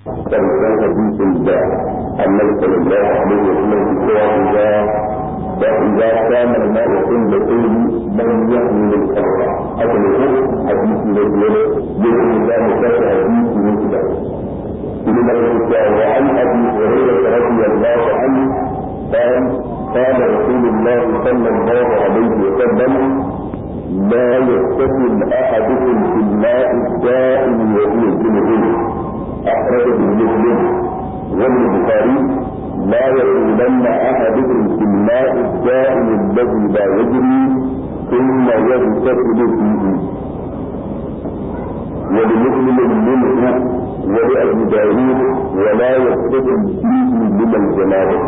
كان حديث النبي صلى الله عليه وسلم في إذا فإذا كان الماء عند كل من يحمل الأرض أصله حديث الذي يجب أن مكان حديث من كتاب إلى وعن أبي هريرة رضي الله عنه قال قال رسول الله صلى الله عليه وسلم لا يغتسل أحدكم في الماء الدائم وهو جنوب أخرجه مسلم والبخاري لا يقولن أحدكم في الماء الدائم الذي لا يجري ثم يغتسل فيه ولمسلم منه ولأبي داود ولا يغتسل فيه من الجنابة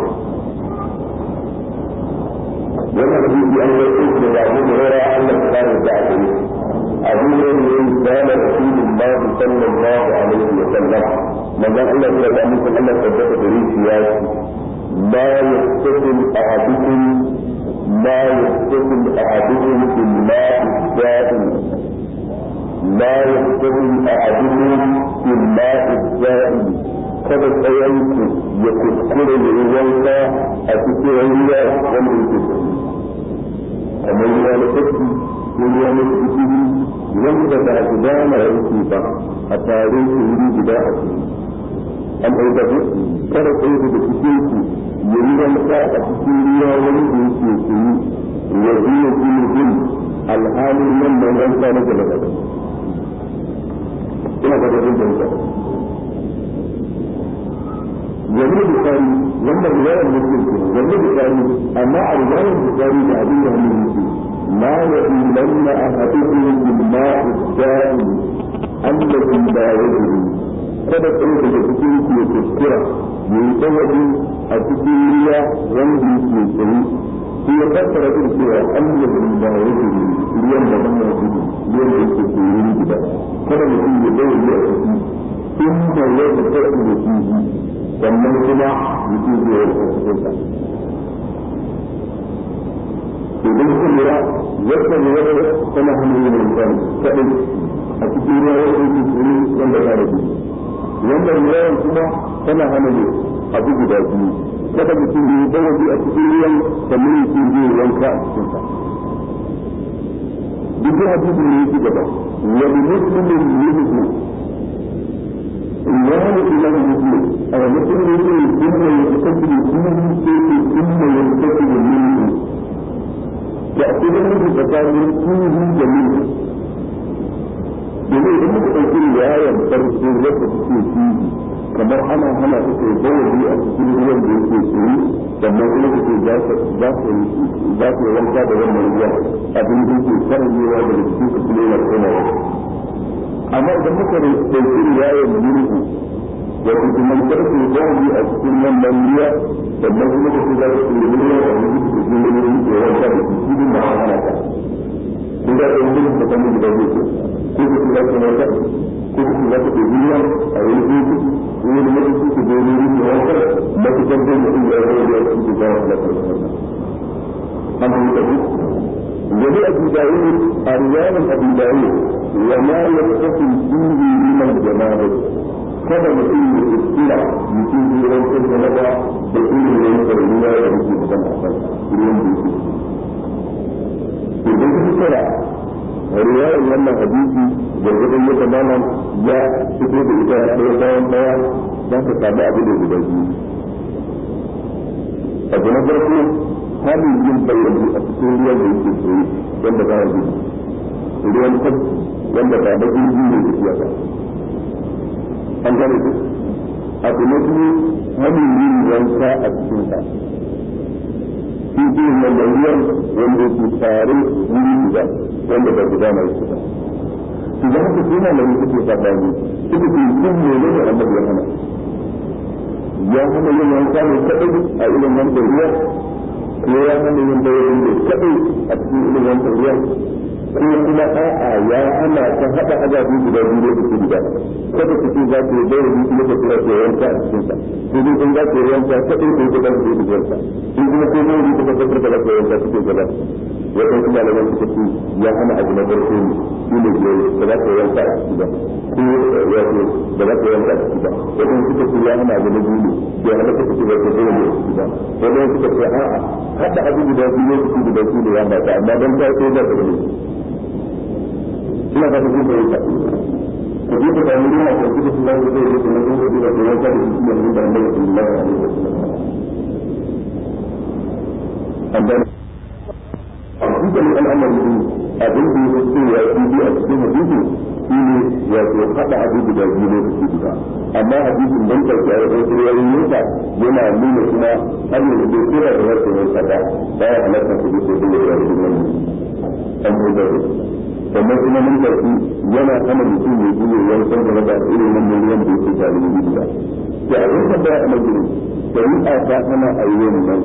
wannan hadisi an yi aiki da abu da rara Allah ta kare da ake yi abu ne ne yin kana rasulullah sallallahu alaihi wa sallam manzon Allah ya da mutum Allah tabbata da rishi ya ce la yastasil ahadukum la yastasil ahadukum bil ma'i da'im la yastasil ahadukum bil ma'i da'im kada tsayanku ya kuskure da wanka a cikin ruwa wanda yake kamar ruwa na kashi ko ruwa na kuskure wanda ba su dama yake ba a tare su wuri guda a cikin an ɗauka ku kada tsayanku da cikin ku ya yi wanka a cikin ruwa wanda yake tsayi ya zuwa kuma alhalin wannan wanka na gaba gaba ina ga da jin wani bukari wanda riwayar muslim ke wani bukari amma a riwayar bukari da abin da hannun yake ma ya ilanna a hadithun bil ma'i da'im annahu la yajri kada tsaye daga cikin ku ya kuskura ya yi tsawabi a cikin ruwa wanda yake tsaye shi ya fassara din cewa annahu la yajri ruwan da ban ya gudu ruwan da yake tsaye gida kada mutum ya dawo a ciki ثم يغتسل فيه sannan kuma mutum zai yi cikin sa idan kun lura yadda ne wata tana hannun yin mutum kaɗai a cikin ruwa ya yi cikin wanda ta rabu wanda ruwan kuma tana hana ne abu guda biyu kada mutum zai yi dawabi a cikin ruwan sannan mutum zai yi wanka a cikin sa duk hadisin ne yake gaba wani muslimin yuhu إيمان إلى المسلم أو مسلم يقول ثم يتكبر فيه ثم يتكبر منه يأخذ منه فكان فيه جميل domin idan muka ɗauki riwayar farko wadda take fihi kamar ana hana ta kai bawali a cikin ruwan da yake tsiri sannan kuma ta ce za ta yi wanka da wannan ruwa abin da yake karanyewa daga cikin su kuma yana komawa amma idan muka ɗauki riwayar mulku wato kuma karfe zaɓi a cikin wannan ruwa sannan kuma ka ce za ka ce ruwa a wani cikin wani ke wanka da shi shi ma an hana ka ko da ɗan gudu da kan gudu da zai ko ka ce za ka wanka ko ka ce za ka ce ruwa a wani gudu ko wani mutum ke zo wani ke wanka ba ka san zai mutum ya zo da shi ke zama da karfe an fahimta ku ولأبي داود أريان أبي داود وما يتصل فيه من الجنابة kada mutum ya iskira mutum zai rantsar da naba da irin rantsar ruwa da muke magana a kan ruwan da yake idan ka kira riwayar wannan hadisi gargadon yadda malam ya fito da ita ɗaya bayan ɗaya za ka samu abin da guda biyu abu na farko halin yin bayyana a cikin ruwan da yake tsaye wanda ba ya gudu ruwan tafki wanda ba da jirgi ne tafiya ba an gane ku abu na biyu halin yin wanka a cikin sa shi ke wanda ruwan wanda yake tare wuri guda wanda ba guda mai su ba su za ka suna da wani suke sabani suka ce yin ne ne annabi ya hana ya hana yin wanka ne kaɗai a irin wanda ruwa ko ya hana yin bayan da kaɗai a cikin irin wanda ruwa ko kuma a'a ya hana ta haɗa azabi guda biyu da su guda kada ku ce za ku yi bayan kuma ka kira ke wanka a cikin sa ko dai kun za ku yi wanka kaɗai ko ku za ku yi wanka in kuma ko mai ka tabbatar da za ku yi wanka cikin gaba wata kuma da wani suka ce ya hana abu na farko ne shi ne ke da za ka yanka a ciki ba ko wato da za ka yanka a ciki ba wata suka ce ya hana abu na biyu ne ya hana ka ce ba ka zo ne a ciki ba wata suka ce a'a haɗa abu guda biyu ne su guda biyu ne ya ba ta amma don ta ce ba ta gani ina ba ta kuma yi ta ka je ka samu ruwa ka kuma su zai zai zai kuma sun zai zai yanka da shi ne da annabi sallallahu alaihi wasallam dukkan al'amari ne abin da ya ce ya fi a cikin hadisi shi ne wato haɗa abu guda biyu lokaci guda amma hadisin dan karfi a wajen sirriyarin yanka yana nuna kuma har yanzu bai kira da wasu yanka ba ba ya halatta su bisa da yawon da nan an ko da sannan kuma mun karfi yana hana mutum ya ji yankan da da irin wannan ruwan da yake tare da gida da abin da ba a nan gurin shari'a ta hana a yi wannan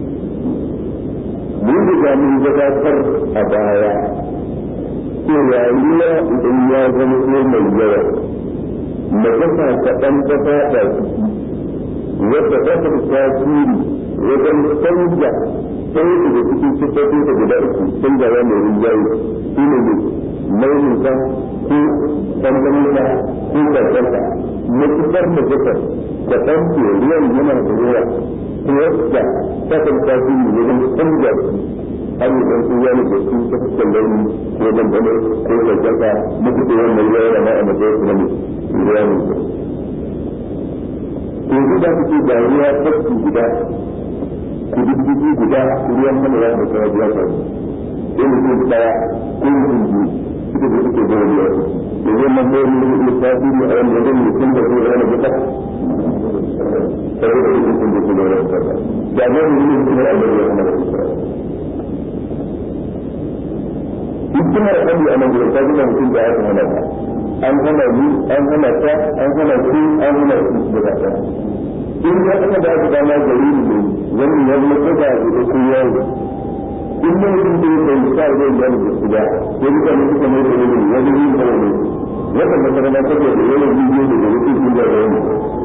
mun riga mun gabatar a baya cewa ruwa idan ya zama ko mai yawa na kasa kaɗan ta faɗa wadda ƙasar tasiri wajen canja sai daga cikin siffofin da guda uku canjawa mai rinjaye shi ne ne launinsa ko ɗanɗaninsa ko ƙarƙarsa matuƙar da kasar da ɗan ke ruwan yana da ruwa yadda kasar tasiri wajen canja har yi ɗan sun yana da su ta fuskar launi ko dandano ko ƙarƙarsa mutu da wannan ruwa yana ma'a matsayin su na mai ruwa ne yanzu da ku ce ga ruwa tafki guda ku diddigi guda ruwan mana ya da kawai ya faru in mutum daya ko mutum biyu suka da suke zuwa ruwa da zai man bayar da zai tasiri a wani wajen mutum da zai rana buka saboda mutum sun da kuma rana buka da ne mu yi kuma a bari ya da buka hikimar kalli a nan gurin ta gina mutum da aka hana ta an hana ni an hana ta an hana ku an hana ku da ta in ya aka da aka dama gari ne wannan ya zama ko da ku ko yawo in ne mutum da ya kai sa zai yi da su da ko duka ne suka mai da ne ya ji ne kawai ne wannan da kana ta da yawan bidiyo da gari su da yawan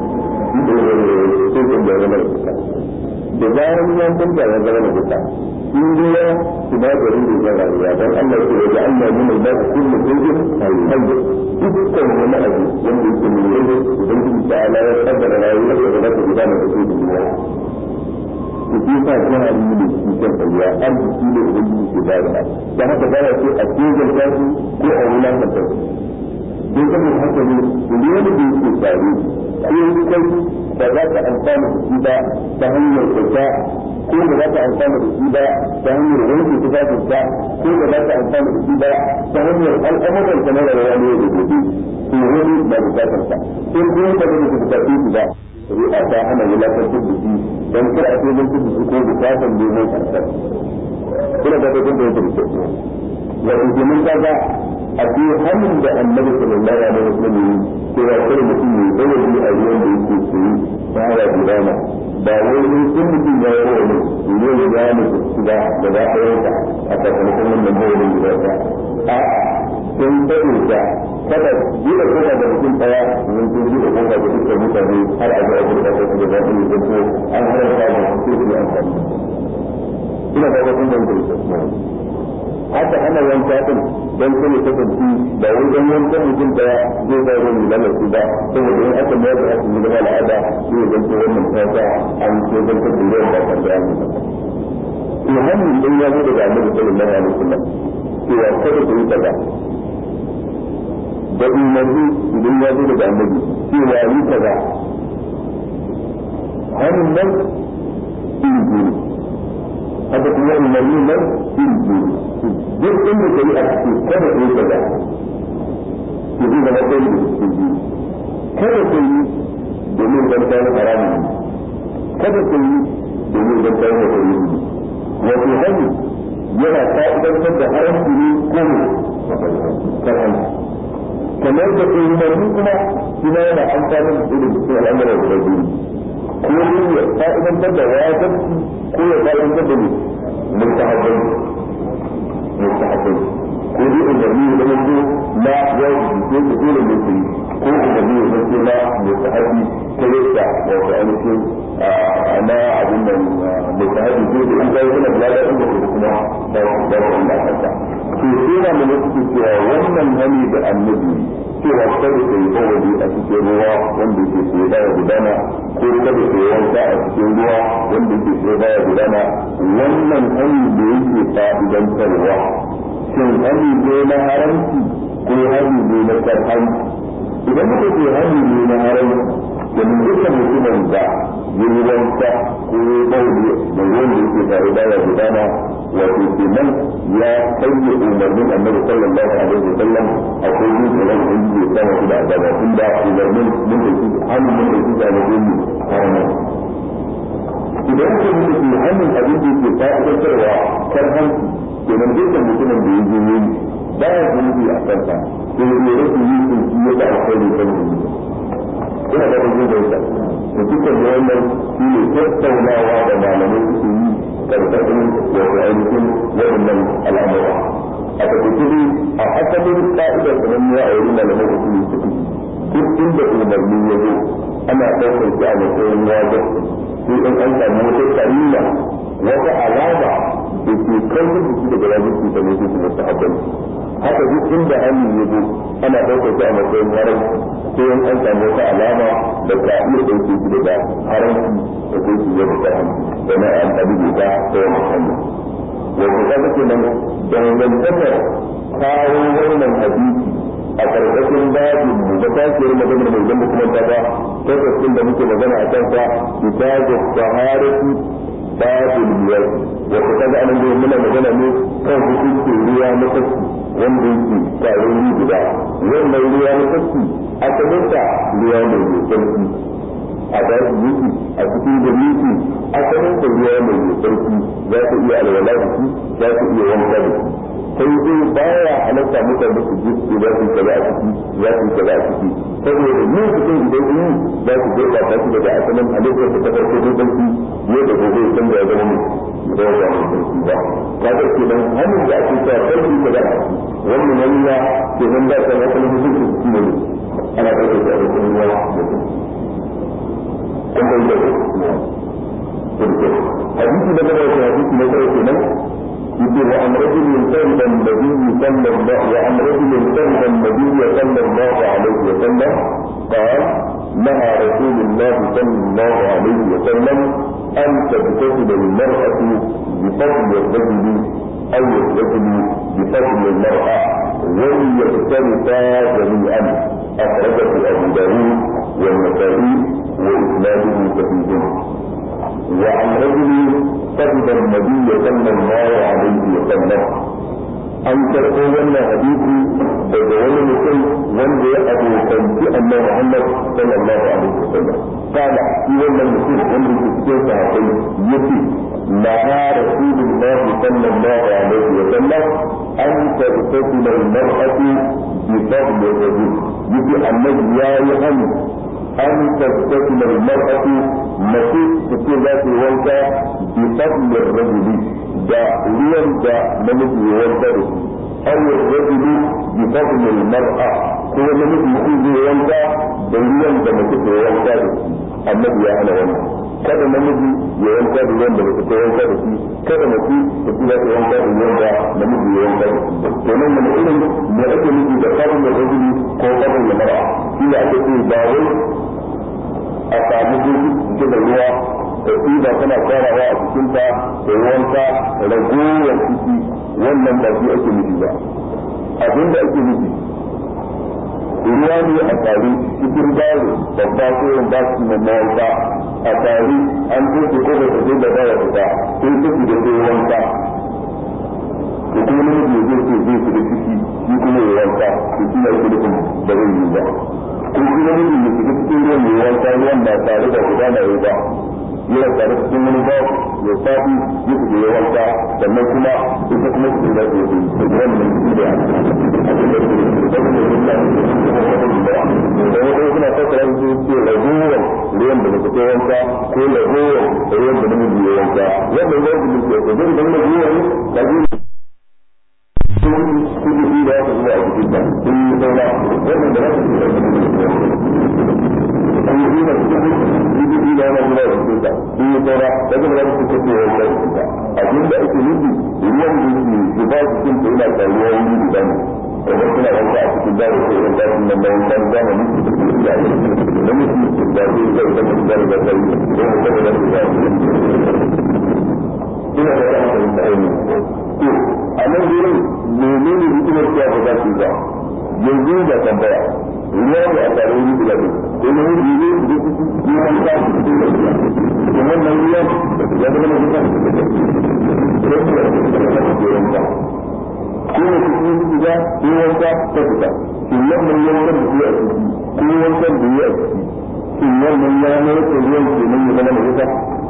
sai kun da zama da bayan yan kun da zama da kuka in dai sinadarin da ya rayuwa don Allah ke da Allah ne mai ba kullu shay'in hayy dukkan wani abu wanda yake mai yau idan kin ta'ala ya kaddara rayuwar da za ta gudana da cikin duniya ku ji sa kana yi da cikin duniya arziki ne da yake ke da da dan haka ba ya ce a cikin tasu ko a wulan ta don kuma haka ne duk wanda yake tsari ko kai ba za ka amfana da shi ba ta hanyar kyauta ko da za ka amfana da shi ba ta hanyar wanke tufafin sa ko da za ka amfana da shi ba ta hanyar al'amuran sa na rayuwa ne da gobe to wani ba bukatar sa ko kuma ka da ku bukatar shi ba shari'a ta hana wulakantar da shi don kar a cikin da su ko bukatar neman karsar kuna da kun da yake da kyau wato kenan kaga a ce hannun da annabi sallallahu alaihi wasallam yi cewa kar mutum ya bayyana a ruwan da yake tsaye ta haya gudana ba wai in sun mutum ya yi wani ne ya ne su ba da za a yanka a sakamakon wannan bayanin guda ta a sun taɓe ta kada buɗe kofa da mutum ɗaya mun sun buɗe kofa da dukkan mutane har a ga abin da ta da za su yi zanto an haramta da su su yi amfani ina ba kun da mutum haka ana yanka din don kuma kasance ba wai don yankan mutum daya zai ba wani lalace ba saboda in aka mayar da haka zama al'ada zai zanto wannan tata an ce zan ta dole ba kan da yanzu to hannu idan ya zo daga annabi sallallahu alaihi wasallam cewa kada ku yi kaza da umarni idan ya zo daga annabi cewa yi kaza hannun nan iri biyu haka kuma umarni nan iri biyu duk inda kai a cikin kada ku yi kaza ku yi zama kai da cikin biyu kada ku yi domin zan kawo haramun kada ku yi domin zan kawo da kai wato hannu yana fa'idantar da haramci ne ko ne karhan kamar da umarni kuma kuma yana amfani da irin cikin al'amuran da biyu ko ne ya fa'idantar da wajibi ko ya fa'idantar da ne mustahabbai mustahabbai ko dai umarni da yanzu na wajibi ko da dole ne ku yi ko umarni ya zanto na mutahabi ta yadda wato ainihin na abin nan mutahabi zai da in kai suna da lafiya in ba kuma ba su ba su da kanta to sai na mu mutu cewa wannan hani da annabi cewa kada ka yi bawali a cikin ruwa wanda ke sai baya gudana ko kada ka yi wanka a cikin ruwa wanda ke sai baya gudana wannan hani da yake fa'idantarwa shin hani ne na haramci ko hani ne na karhanci idan muka ce hani ne na haramci domin dukkan mutumin da ya yi wanka ko ya bauli da ruwan da yake tare baya gudana wato kenan ya sanya umarnin annabi sallallahu alaihi wa sallam akwai yin da ran da yake sama shi da azaba tunda umarnin mun da shi hannun mun da shi da mutum harama idan ka yi da hannun abin da yake fa'idantarwa kar hanci kenan dukkan mutumin da ya je yi ba ya zunubi a kansa sai ya rasa yi sun shi ya ta alkhairi kan zunubi ina da wajen da yasa da dukkan da wannan shi ne tattaunawa da malamai suke yi karkashin wato ainihin waɗannan al'amura a tabbata dai a asalin ka'idar sananniya a wurin malamai da kuma suke duk inda umarni ya zo ana ɗaukar shi a matsayin wajen sai in an samu wata karina wata alama da ke kawar da shi daga wajen da ne su kuma sahabban haka duk inda hannun ya zo ana ɗaukar shi a matsayin haram sai in an samu wata alama da ka iya ɗauke shi daga haramci da kai shi ya fita da na an tabi da ta ta wani hannu wato ka ga kenan dangantakar kawo wannan hadisi a karkashin babin mu da tafiyar maganar mai zama kuma ta ba lokacin da muke magana a kansa kitabu taharati babul miyar wato kaga anan da muna magana ne kan hukuncin ruwa na kaski wanda yake tare ni guda wannan ruwa na kaski asalinsa ruwa mai sarki a daji yake a cikin gari yake asalinsa ruwa mai sarki za ka iya alwala da shi za ka iya wanka da shi sai dai baya halatta mutane su ji su za su kaza a ciki za su kaza a ciki saboda yin cikin idan yi za su jefa ta shi daga asalin halittar ta farko don sarki ne da gobe ya canza ya zama mai da ya zama sarki ba ka ga ke nan hannun da ake cewa sarki kaza a ciki wannan wani ya ke nan da kan asalin hukuncin su ne ana ɗaukar da a cikin ruwa mutum kun bai da hadisi na gaba da hadisi na gaba kenan يقول وعن رجل سلم النبي صلى الله وعن رجل سلم النبي صلى الله عليه وسلم قال نهى رسول الله صلى الله عليه وسلم أن تغتسل المرأة بفضل الرجل أو الرجل بفضل المرأة وليختلفا جميعا أخرجه أبو داود والنسائي وإسناده صحيح وعن رجل كتب النبي صلى الله عليه وسلم an karɓo wannan hadisi daga wani mutum wanda ya abokanci annabi Muhammad sallallahu alaihi wasallam kana shi wannan mutum wanda ke cikin sahabbai yace la rasulullah sallallahu alaihi wasallam an tartasila al-mar'atu bi fadli rajul yace annabi ya yi hannu an tartasila al-mar'atu mace take za ta yi wanka bi fadli rajuli da ruwan da namiji ya wanka da shi aw rajulu bi fadli al-mar'a ko namiji shi zai wanka da ruwan da mace ta wanka da shi annabi ya hana wannan kada namiji ya wanka da ruwan da mace ta wanka da shi kada mace ta kula ta wanka da ruwan da namiji ya wanka da shi to nan mun irin me ake nufi da fadli rajuli ko fadli al-mar'a shi da ake ce ba wai a samu gudu da ruwa da tsiba tana kwarawa a cikinta da wanka ragowar ciki wannan ba shi ake nufi ba abin da ake nufi ruwa ne a tare cikin baro babba ko yin ba su na mawauta a tare an tuke ko da tafi da baya fita sai tuki da sai wanka da kuma namiji zai ce zai fita ciki shi kuma ya wanka to shi ne ake nufin ba zai yi ba ko kuma namiji ya shiga cikin ruwan ya wanka ruwan ba tare da gudana ya ba yana tare cikin wani babu ya safi ya fita ya wanka sannan kuma ita kuma su da su yi su da wannan su da da wata suna fassara su ce ragowar ruwan da muka kai wanka ko ragowar ruwan da namiji ya wanka wannan ya fi nufi ko zai zama ragowar ragowar sun kudu da ya fi zuwa a cikin ta sun yi saura wannan da za su yi yi da yana zuwa da kuka in yi saura da kuma za su kace wa da kuka abin da ake nufi ruwan da yake zuba cikin ta yana taruwa wuri guda ne kamar suna wanka a cikin dawo ko irin dasin nan bayan kan zamani da ake da mutum da zai zai da mutum da da sai ko da da da ina da ta hankali da ainihin to a nan gurin menene hikimar cewa ba za su yi ba yanzu da tambaya ruwa ne a tare wuri guda ne ko ne wuri ne da su yi wanka su yi da ruwa to wannan ruwa ya zama na duka ko ne su yi su ga ko wanka ta fita shin wannan yankan da su yi a ciki ko wankan da yi a ciki shin wannan ya mai da ruwan ke nan ya zama na duka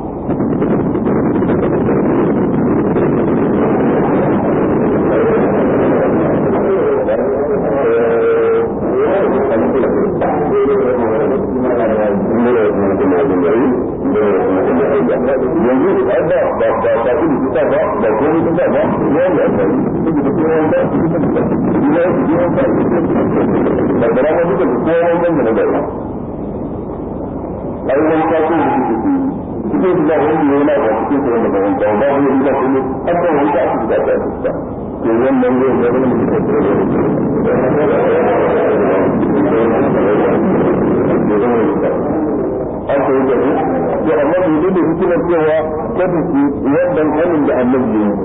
yanzu ai ba ba ba ba ku ni ta ba ba ko ni ta ba ya ya ba ni da ko ran da ni da ni da ni da ba da ran da ko ran da ne da ai ran ka ku ni cikin da wani ne yana da cikin da wanda ban ka ba ni da ko ni aka wani da aka da ta ta to wannan ne da wani ne da aka yi da to amma bai da hikimar cewa kada su wannan hannun da annabi ne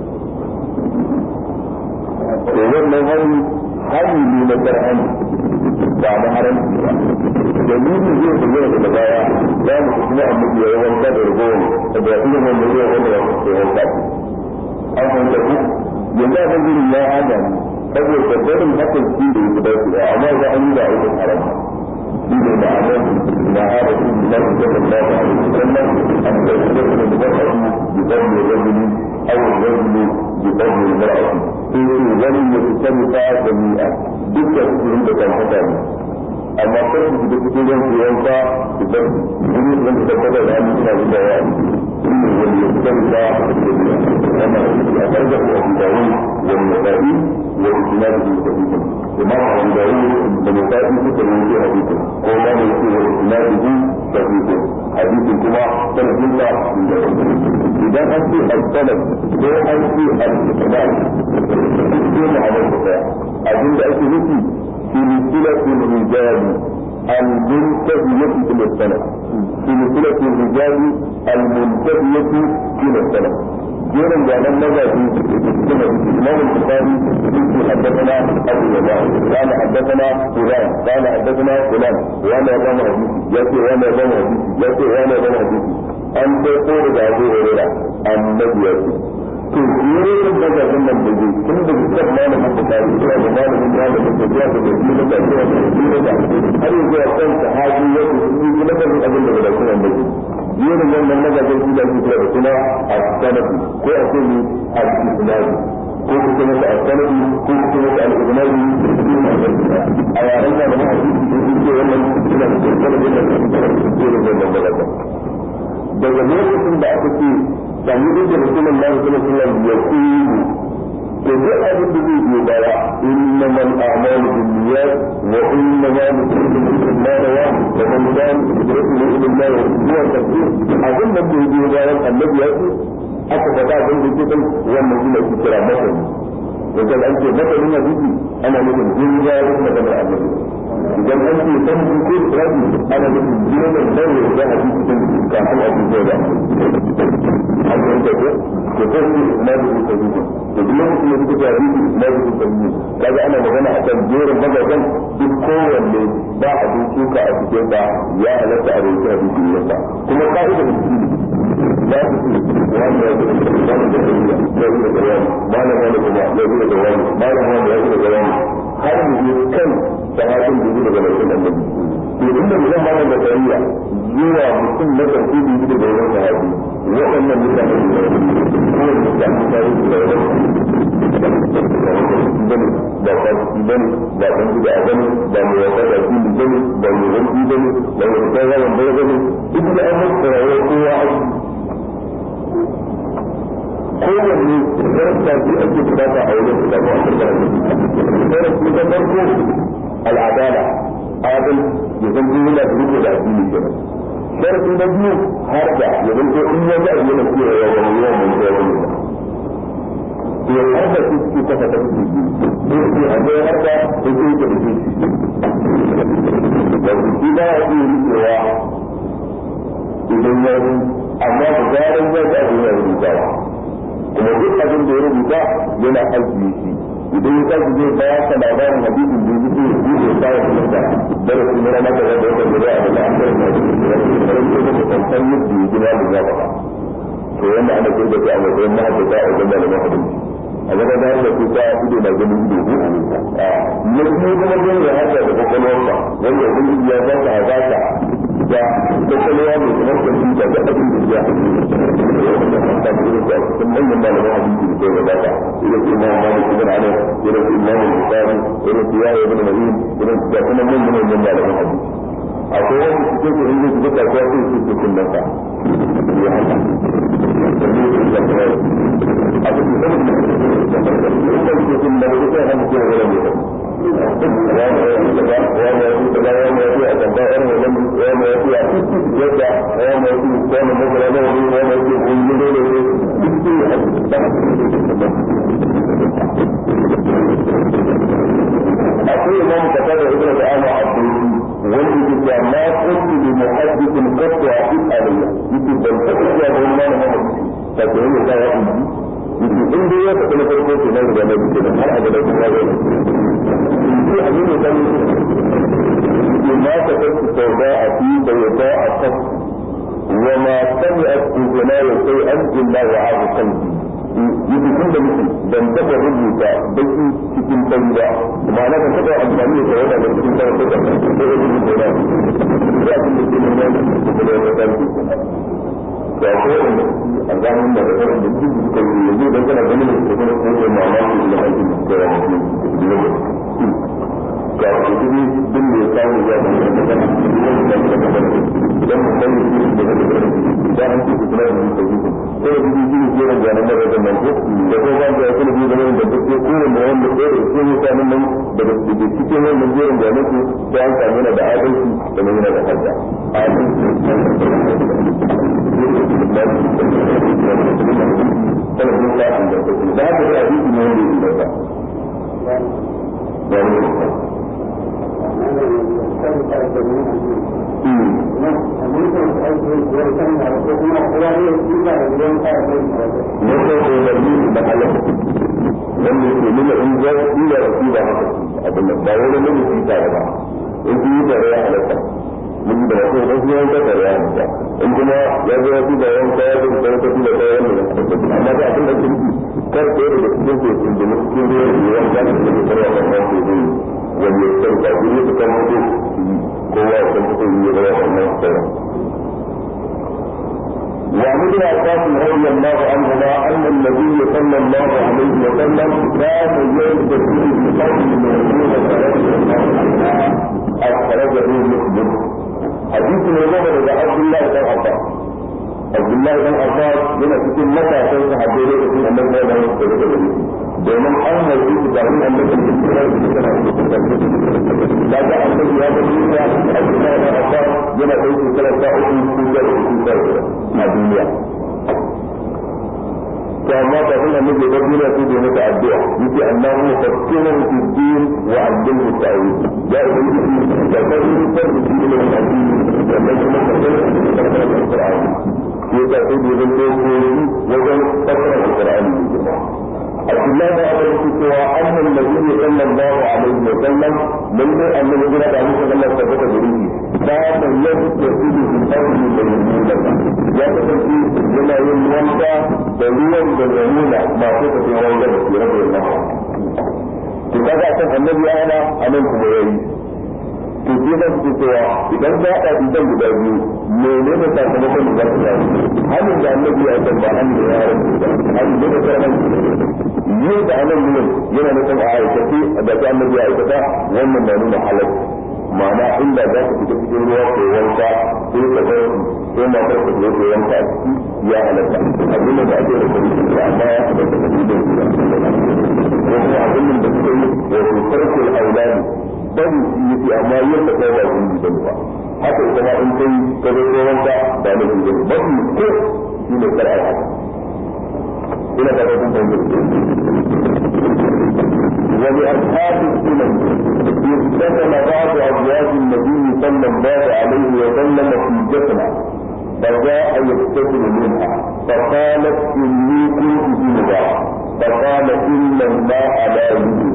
to wannan hannun hannun ne na shar'an ba na haramci ba dalilin zai bayyana daga baya za mu kuma annabi ya yi wanka da ragowar da irin wanda zai wanda ya kusa wanka an fahimta ku yanzu a kan gurin ya hada ni saboda barin hakan shi da yake dace amma za an yi da aikin haram شيء معلوم مع رسول الله صلى الله عليه وسلم أن تستثنى المرأة بفضل الرجل أو الرجل بفضل المرأة في لم يتسمى جميعا دكة عند كان amma kai su da cikin ran su yanka su bar wani ran da kada da an suna da yawa inda wani ya san da amma a karga ko abu da wani wani nasa'i wa isnadu bi sahih kuma abu da wani da nasa'i suka yi hadisi ko ma ne ce wa isnadu bi sahih hadisin kuma sanadin da idan an ce al-sanad ko an ce al-isnad sai mu haɗa abinda ake nufi سلسلة الرجال المنتهية إلى السلف سلسلة الرجال المنتهية إلى السلف جيرا جعلنا ماذا في كما في الإمام البخاري يقول حدثنا أبو يمان قال حدثنا فلان قال حدثنا فلان وأنا يضم حديثي يأتي وأنا يضم حديثي يأتي وأنا يضم حديثي أن تقول أبو هريرة النبي يأتي to jerin magajin nan da zai tun da dukkan malamin bukari zuwa da malamin malamin da zuwa da gaji da gaji da gaji da gaji har yi zuwa kan sahabi ya ce sun yi lafazin abin da bai kuma mai jerin wannan magajin su da suke da suna a sanafi ko a ce ni a isnadi ko ku ce masa a sanafi ko ku ce masa al isnadi a yaren da na hadisi da su ce wannan suna da sanadin da su ce jerin wannan magajin daga lokacin da aka ce sami da rasulun Allah sallallahu alaihi wasallam ya kulu to duk abin da zai biyo baya inna man a'malu binniyat wa inna ma nusallu ma rawa wa man kan yadrulu ila Allah wa huwa tafsir abin da zai biyo bayan annabi ya ce aka faɗa abin da ke kan wannan shi ne ake kira masani idan an ce masanin hadisi ana nufin jin ya yi maganar annabi idan an ce san ko rabi ana nufin jin da dawo da hadisi din kafin a ji da an yi da ko ko ko shi na da ko ko to duk lokacin da kuka ji na da ko ko kaga ana magana akan jerin magagan duk kowanne ba a duka a cikin da ya halatta a rubuta hadisi ne ba kuma ka'idar shi لا وأنا يقول الجواب ما له مال كما يقول الجواب ما له مال يقول الجواب هذا كم سماعين بيقول الجواب النبي يقول إن ما له بطارية جوا مسلم لا ترتيب يقول الجواب هذه وأن المسلم هو المسلم bane ba fasiki bane ba dan bid'a bane ba mai wata da shi bane ba mai wani bane ba mai wata da wani bane duk da an mutu rayuwar kowa aiki kowanne darasta ce ake bukata a wajen da ba a karkara ne darasi na farko al'adala adal ya zan yi yana da riko da addini kenan sharadi na biyu har da ya zan ko in ya ga yana cewa ya wani yawan mun da wani to ya har da su su kafa ta su ne su a ga har da su ke da su da su ba ya yi rikewa idan ya yi amma da zaran ya ga abin ya rubuta kuma duk abin da ya rubuta yana ajiye shi idan ya tashi zai baya ka labarin hadisin da yake yi da sai ya kuma da darasi na rana da wanda wanda da ya da an fara da shi da shi da shi da shi kan san yadda ya gina da zaba to yanda ana kirga shi a matsayin mahaddata a wajen malaman hadisi a gaba da yadda ku ta ido na ganin ido ko a na kuma kuma zai ya haka da kwakwalwarsa wanda ubangiji ya ba ta hazaka da kwakwalwa mai kamar kwamfuta da abin da ya ta irin da cikin manyan malaman hadisi da ke gabata irin su imam malik ibn anas irin su imam al-bukhari irin su yahya ibn ma'in irin su da kuma manyan manyan malaman hadisi akwai wani cikin su inda su duka kuwa sai su ce kun danta ya haka a cikin da su kun da su sai hannu kuma wani mutum akwai imam kasar da ibn ta'ala abdul wanda ke cewa ma kuntu bi muhaddithin qattu aqid alayya yake ban taɓa cewa ba wani malamin ta ce ne ta ya inji yake in dai ya tafi na farko ke nan da na biyu da har a gaba kuma ya zai yake abin da kan yake ma ta kasu sauda a fi da ya ba a kan wa ma sami'at uzuna ya sai an illa wa abu kalbi yake tun da mutum ban taɓa rubuta baki cikin fari ba ma'ana ban taɓa amfani da tawada da cikin fari ko da ko da rubuta ba ya kun da cikin nan da da ya kalbi da ko wanda a zamanin da da da duk suka yi yanzu dan kana ganin da kuma ko da mamaki da aikin da ya yi ne ga ku duk din da ya samu ya da da da idan mun san shi da da da da an ci kuma da mun sai ko da duk shi ne ran ganin da da nan ko da ko ban da kuma bi da nan da duk ko ne wanda ko da shi ne sanin nan da da cikin wannan jerin ganin su sai an samu da adalci da nan da hadda adalci da haka da hadisi ne wanda ya da wanda ke nuna in za su iya rasu da haka abin da ba wani mun yi tare ba in su yi tare ya halatta mun yi da wasu idan su yanka tare ya halatta in kuma ya zo wasu da yanka ya zo da yanka su da tare wannan amma da abin da ke nufi kar ɗaya daga cikin su sun jini cikin ruwan da yanka da su da tare wannan wasu zai wani ya san ka gudu su kan mutu kowa ya san fito yi da wannan sauran وعن ابن عباس رضي الله عنهما ان النبي صلى الله عليه وسلم كان يلبس بقول ميمونه رضي الله عنها اخرجه مسلم حديث ميمونه الى عبد الله بن عباس عبد الله بن عباس yana cikin matasan sahabbai da cikin annabi da ya tsare da shi domin an haifi su da wani annabi da ke da shi da da ga annabi ya ga duniya Abdullah bin Abbas yana da shi kala ta uku ko da uku da a duniya to amma da kuma annabi da duniya sai da mata addu'a yace Allahu fakkina fi din wa allimhu ta'wil ya ubangiji da kai da shi da addini da kuma ka da Qur'ani ya ta sai da zan ko wajen fasara Qur'ani عبد الله بن عمر cewa أن النبي صلى الله عليه وسلم من النبي صلى الله عليه وسلم ثبت بريدي كان يغتسل بقول ميمونة يا تفسي لما يمونة دليلا بالميمونة ما كنت في وجهه في رضي الله عنه kaga kan annabi ya hana anan kuma yayi to sai da su cewa idan za a bi dan guda biyu menene sakamakon da za su samu hannun da annabi ya san ba an da ya rabu ba hannun da ya san yin da anan gurin yana nufin a aikace da ta annabi ya aikata wannan na nuna halal ma'ana inda za ka fita cikin ruwa ko wanka sai ka ga sai ma ka fita ko wanka a ciki ya halatta abin da ake da kuma da amma ya fita da kuma da kuma ko kuma abin da suka yi wato farkul aulani bari shi yake amma yin da kai ba zunubi bane ba haka ita ma in kai ka zo ko wanka ba na zunubi bane mafi ko shi ne kar ai haka ina da kun fahimta ولأصحاب السنن اغتسل بعض أزواج النبي صلى الله عليه وسلم في جسمه فجاء يغتسل منها فقالت إني كنت جنبا فقال إن الماء لا يجوز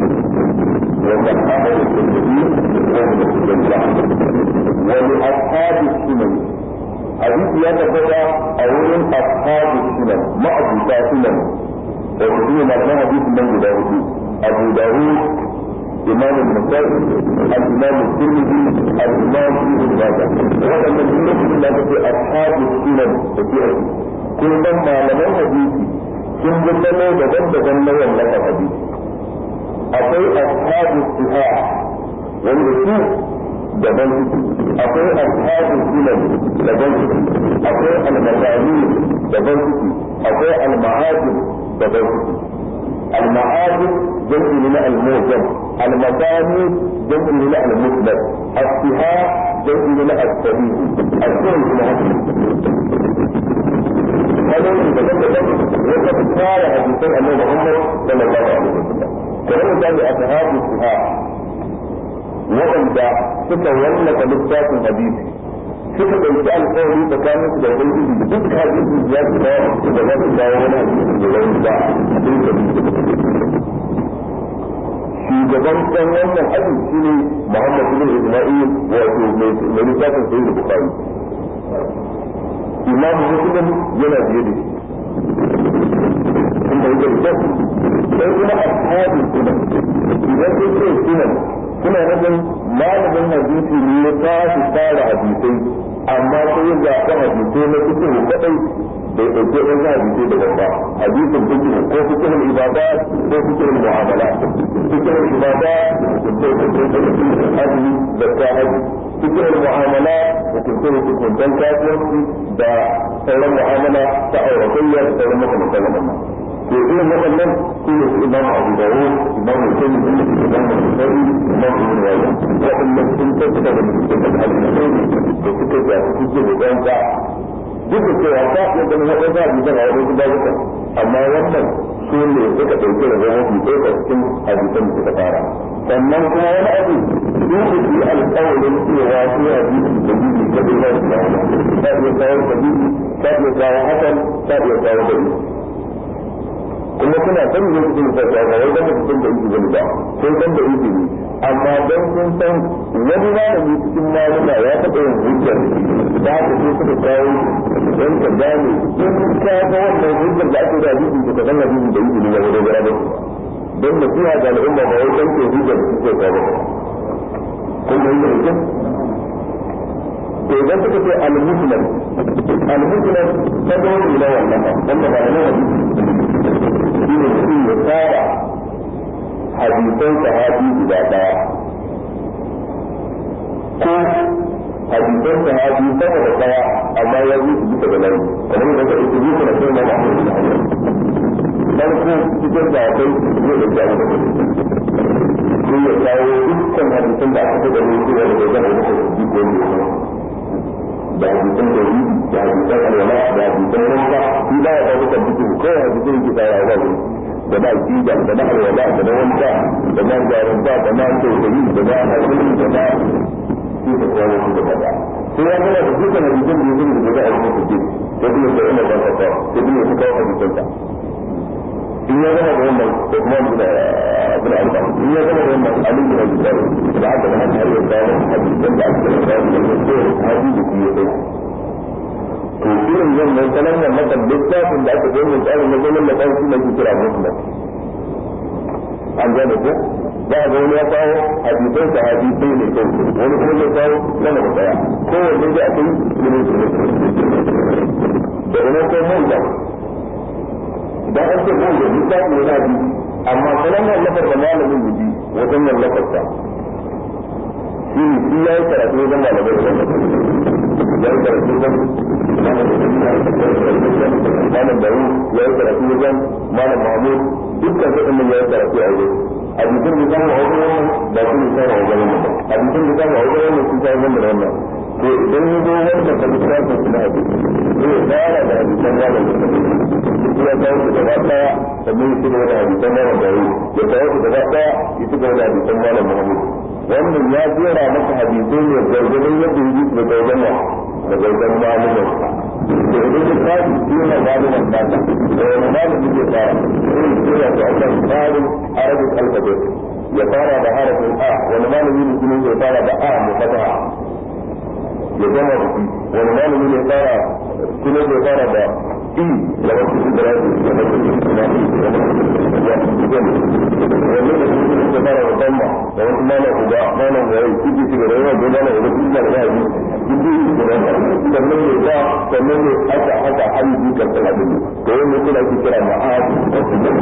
وصححه الترمذي وابن الجزاء ولأصحاب السنن حديث يتبدا أولا أصحاب السنن ما أبو سنن وفيه معنى حديث من داود أبو داود إمام النسائي الإمام الترمذي الإمام ابن ماجه وهذا من جملة التي أصحاب السنن وفيه كل ما لم حديثي sun gudanar daban-daban na wannan hadisi akwai ashabu siha wanda su daban suke akwai ashabu sunan daban suke akwai almasani daban suke akwai alma'ajin daban suke المعاجم جمع من الموجب المثاني جمع من المسند السهاء جمع من السبيل السهل من هذا وقد قال حديثا أن محمد صلى الله عليه وسلم كلام ذلك أصحاب السهاء waɗanda suka wallafa littafin hadisi suka ɗauki alƙawari tsakanin su da ubangiji duk hadisi ya su dawo da za su dawo wani hadisi da wani ba a cikin shugaban ɗan wannan hadisi shine Muhammad bin Isma'il wato mai littafin Sahih Bukhari Imam Muslim yana biye da shi inda yake da sai kuma ashabi sunan idan sun ce sunan suna nufin malamin hadisi ne ya tashi tsara hadisai amma sai ya zaɓi hadisai na cikin kaɗai bai ɗauke ɗan hadisai daga ba hadisin fikihu ko fikihul ibada ko fikihul mu'amala fikihul ibada hukunce azumi da ta haji fikihul mu'amala hukunce hukuncen kasuwanci da sauran mu'amala ta auratayya da sauran makamantan wannan to irin waɗannan su ne su imam abu dawud imam musulmi imam musulmi imam ibn wajah waɗannan sun tattara da mutum da hadisai da suka ga suke da ɗanka duk da cewa ta iya ganin waɗansu hadisan a waɗansu babuka amma wannan su ne suka ɗauki da zama fi ɗaya cikin hadisan da suka fara sannan kuma wani abu su su yi alƙawarin cewa su yi hadisi da bibi da bai za su kawo ta iya kawo da bibi ta iya kawo hakan ta iya kawo da bibi kuma suna san ne cikin da ta ga wanda mutum da yake gani ba sai san da yake ne amma dan sun san wani malami cikin malama ya taɓa yin hujjar da haka sai suka kawo don ka gane in ka ga wannan hujjar da ake da hadisi da kan hadisi da yake ne ya wani gara ba don da fiya da al'umma ba wai dan ke hujjar da suke kawo kun ga yin hujjar to idan suka ce al-muslim al-muslim ta ga wani na wannan ba wanda ba na hadisi shi ne mutum ya tsara hadisan sahabi guda daya ko hadisan sahabi sama da daya amma ya yi su bisa da layi kamar yadda ka ita bisa da sai na mahu da hanyar farko cikin da akwai zai da jawo da sai ya kawo dukkan hadisan da aka da ne cewa da zama da su ko ne da hadisan da yi da hadisan alwala da hadisan wanka shi ba ya ba dukkan cikin kawai hadisan ke tsara ba ne da na aqida da na alwala da na wanka da na jarumta da na tausayi da na hakuri da na shi da kawo su da kaza sai ya gana da dukkan hadisan da yake da za a yi musu ce sai kuma da ina ba ta sai kuma su kawo hadisan ta in ya gana da wannan da kuma da abin alba in ya gana da wannan alin da ya kawo da aka gana da har ya kawo hadisan da aka kawo da ya kawo hadisi da ya kawo to irin wannan salon nan maka littafin da aka gani tsarin na zaman da kan shi ne kira muslim an gane ko za a ga wani ya kawo hadisan sa hadisai ne kai wani kuma zai kawo sama da daya kowanne da akwai ilimin su ne da ina ko mun da idan an ce mun da littafi ne na bi amma salon nan lafar da malamin yaji wajen nan lafarsa shi ne shi ya yi karatu wajen malamai da ya yi karatu wajen malam daru ya yi karatu wajen malam mahmud dukkan su ɗin ya yi karatu a wajen hadisin da samu a wajen wannan ba su ne samu a wajen wannan ba hadisin da samu a wajen wannan sun samu wannan da wannan to idan ya zo wanda ka bi sa su na hadisi zai fara da hadisan wannan da ya kawo su gaba daya sannan ya ci gaba da hadisan wannan da ya kawo su gaba daya ya ci gaba da hadisan wannan Muhammad wannan ya jera maka hadisai ne gargadin yadda yi da gargadin wa da gargadin malumin to idan ka kaji jera malumin naka da wani malumin zai fara irin jera su akan tsarin arabic alphabet ya fara da harafin a wani malami ne kuma zai fara da a mu fataha ya gama da shi wani malami ne fara kuma zai fara da i da wasu su da rasu da wasu su da rasu da wasu su da rasu wani da su da fara da bamba da wasu malam uba malam gari kiki ci da rayuwa da malam uba kiki da rayuwa kiki da rayuwa sannan ne ba sannan ne aka aka hali bi kan sana din to wannan kuma ake kira ma'ad da su da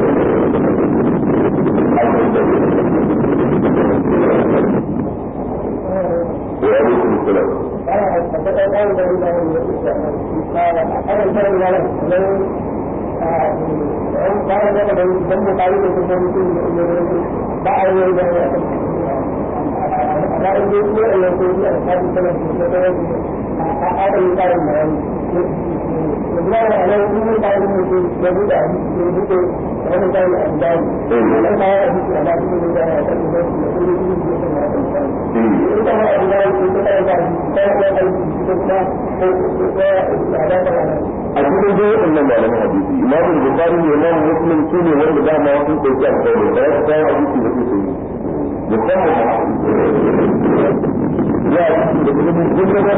وعليكم السلام. a cikin dai wannan malamin hadisi imam bukhari ne imam muslim su ne wanda dama sun dauki alƙawari da ya kawo hadisi da su yi musamman ya da kuma duk da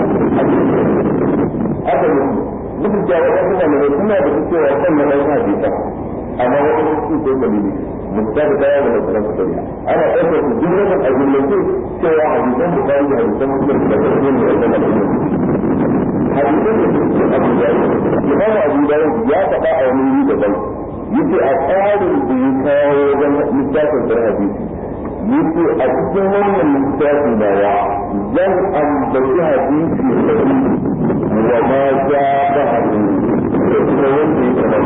haka ne duk da wasu malamai suna da cewa kan na ɗan hadisa amma wasu su ko dalili mutum da ya da sauran su ana ɗaukar su duk da a jumlace cewa hadisan bukhari da hadisan muslim da kuma ne da wannan hadisin da suke abu da imamu abu da ya faɗa a wani wuri daban yace a tsarin da ya kawo wajen littafin da hadisi yace a cikin wannan littafin da ya zan ambaci hadisi wa ma ja ba hadisi da kuma wanda ya kama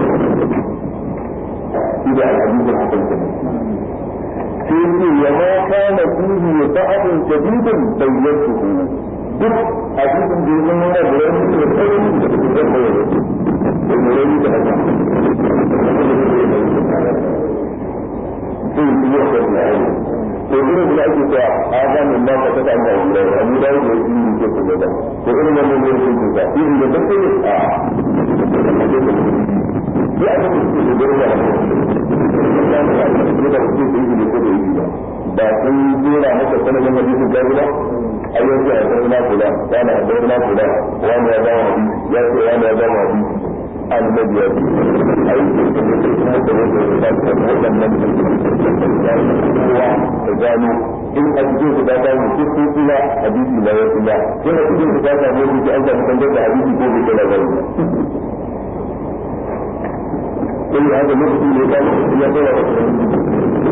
shi da hadisin hakan kenan sai ce ya ma kana fihi ba'dun jadidun bayyatuhu duk hadisin da ya zama yana da wani da tsarin da su zai kawai da su da rauni da haka zai yi yau da na aiki to irin da ake cewa a ga min ba ka ta amma wanda ya mu da yake yi ne ko da to irin wannan ne yake yi ka irin da take a ya aka ce da gurba da da su da yi ne ko da yi ba ba sun jera maka sanin hadisin da ba ayyuka ya zama kula wani ya zama kula wani ya zama hadisi ya ce wani ya zama hadisi annabi ya ce aiki da ne ke kuma da wanda ya sa ta waɗannan kowa ta gano in a cikin su ta samu cikin kula hadisi na ya kula in a cikin su ta samu wani an samu tangar da hadisi ko bai kula gani sai ya haka lokacin da ya samu ya kula da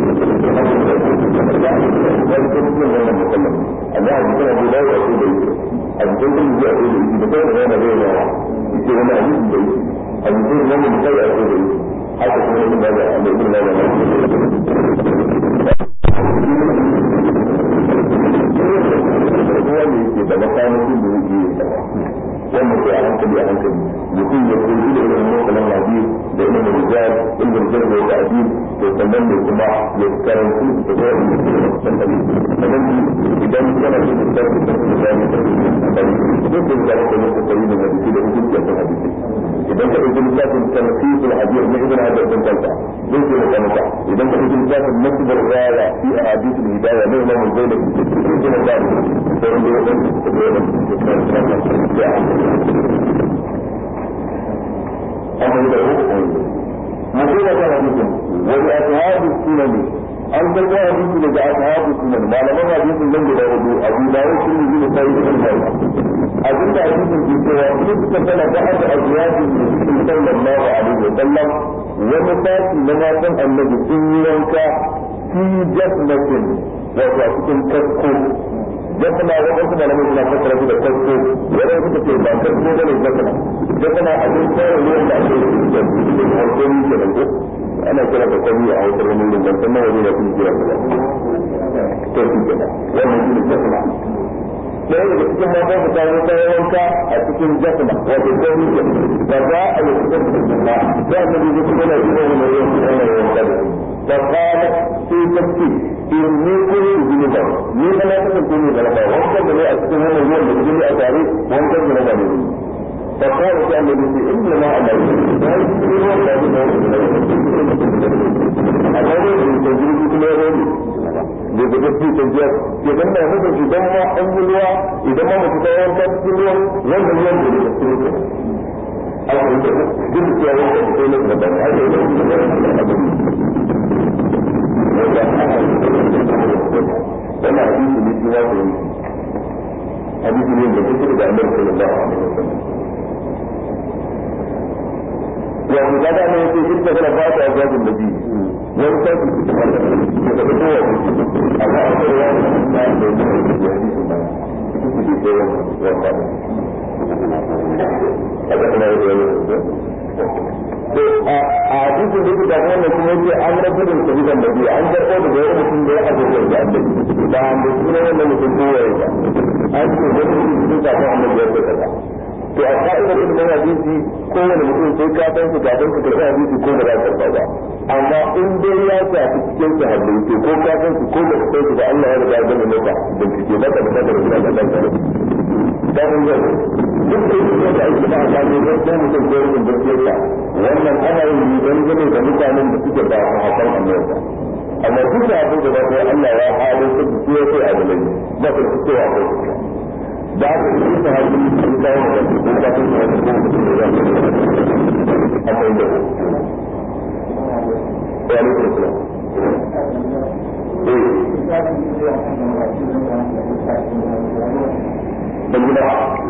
amma a jikin abu da ya ce da yake a jikin kuma ya ce da yake da kai da yana zai yawa yake wani hadisi da yake a jikin wannan da kai ya ce da yake haka kuma yin da da ibn da da ruwa ne yake da makamakin da yake yi wannan sai a hankali a hankali mutum ya koyi da irin motsalan hadis da ilimin rijal ilimin jarh da ta'dil to sannan ne kuma ya karanci da ga sannan sannan idan kana da tsari da da da duk da za ka yi kokari da hadisi da hukunci da hadisi idan ka ɗauki littafin tanfis al-hadith na ibn hajar bin kalta zai ce maka maka idan ka ɗauki littafin nasb al-raya fi ahadith al-hidayah na imam al-zainab zai ce maka da wanda ya ɗauki da ya ɗauki أما إذا هو مصيبة حديث ولأصحاب السنن an karɓo hadisi daga ashabu sunan malaman hadisin nan guda hudu abu dawud sun yi da sai da kai abin da hadisin ke cewa in suka tana da aka azwaji sallallahu alaihi wa sallam wani sati na matan annabi sun yi wanka fi jasmatin wato a cikin kasko jasma wadansu malamai suna fassara su da kasko wadanda suka ce ba kasko bane jasma jasma abin tsara ruwan da ake yi da harkokin kenan ko ana kira da kwami a wata wani wurin ban san nawa ne da kuma kira ba to shi ke wannan shi ne jasma ɗaya daga cikin mata su ta yi kayan wanka a cikin jasma wato kwami ke ba za a yi cikin jasma za a yi kuma na iya wani mai yanki ana yi wanka da فقالت في تفسير إني كنت جنبا ni ba na kasance ne da raba wankan da ne a cikin wannan ruwan da jini a tare wankan da raba ne فقال كان الذي انما امر amma ne da tajiri kuma ya rani da da gaske tajiyar ke dan na nufin idan ma an yi ruwa idan ma mutu ta yanka cikin ruwan wanda ruwan da ne da su ne a wani da duk da ya wanka da sai na da ba a yi da wannan hadisi ne shi wato hadisi ne da kuke da Annabi sallallahu alaihi wasallam ya mu da ne yake shi da fara fata a gabin nabi wani sai ku da fara da kowa amma a kai ya da da hadisi ba shi ke da wannan a ga kuma da to a hadisin da yake da wannan kuma yake an rabu da sabidan nabi an karɓo da wani mutum da ya abubuwa da annabi ba an da suna wannan mutum ko ya ba an ce wani mutum da ya annabi ya kaza to a ka'idar ilimin hadisi kowane mutum sai ka san su kafin ka karɓi hadisi ko da za ka karɓa ba amma in dai ya shafi cikin su hadisi ko ka san su ko da ka san su ba Allah ya riga ya gani maka bincike ba ka bukatar da ka san ka da kun ga duk da yake da aiki ba a gano don ko mutum ko mutum gaskiyarsa wannan ana yin yi don gane da mutanen da suke ba a hakan annabi amma duk da abin da ba Allah ya halin su su sai a dalai ba ka su cewa ko da aka yi ta hajji sun kawo da su ko ka tuna da ko mutum da ya ce amma inda ko ya ne ko kula ban gida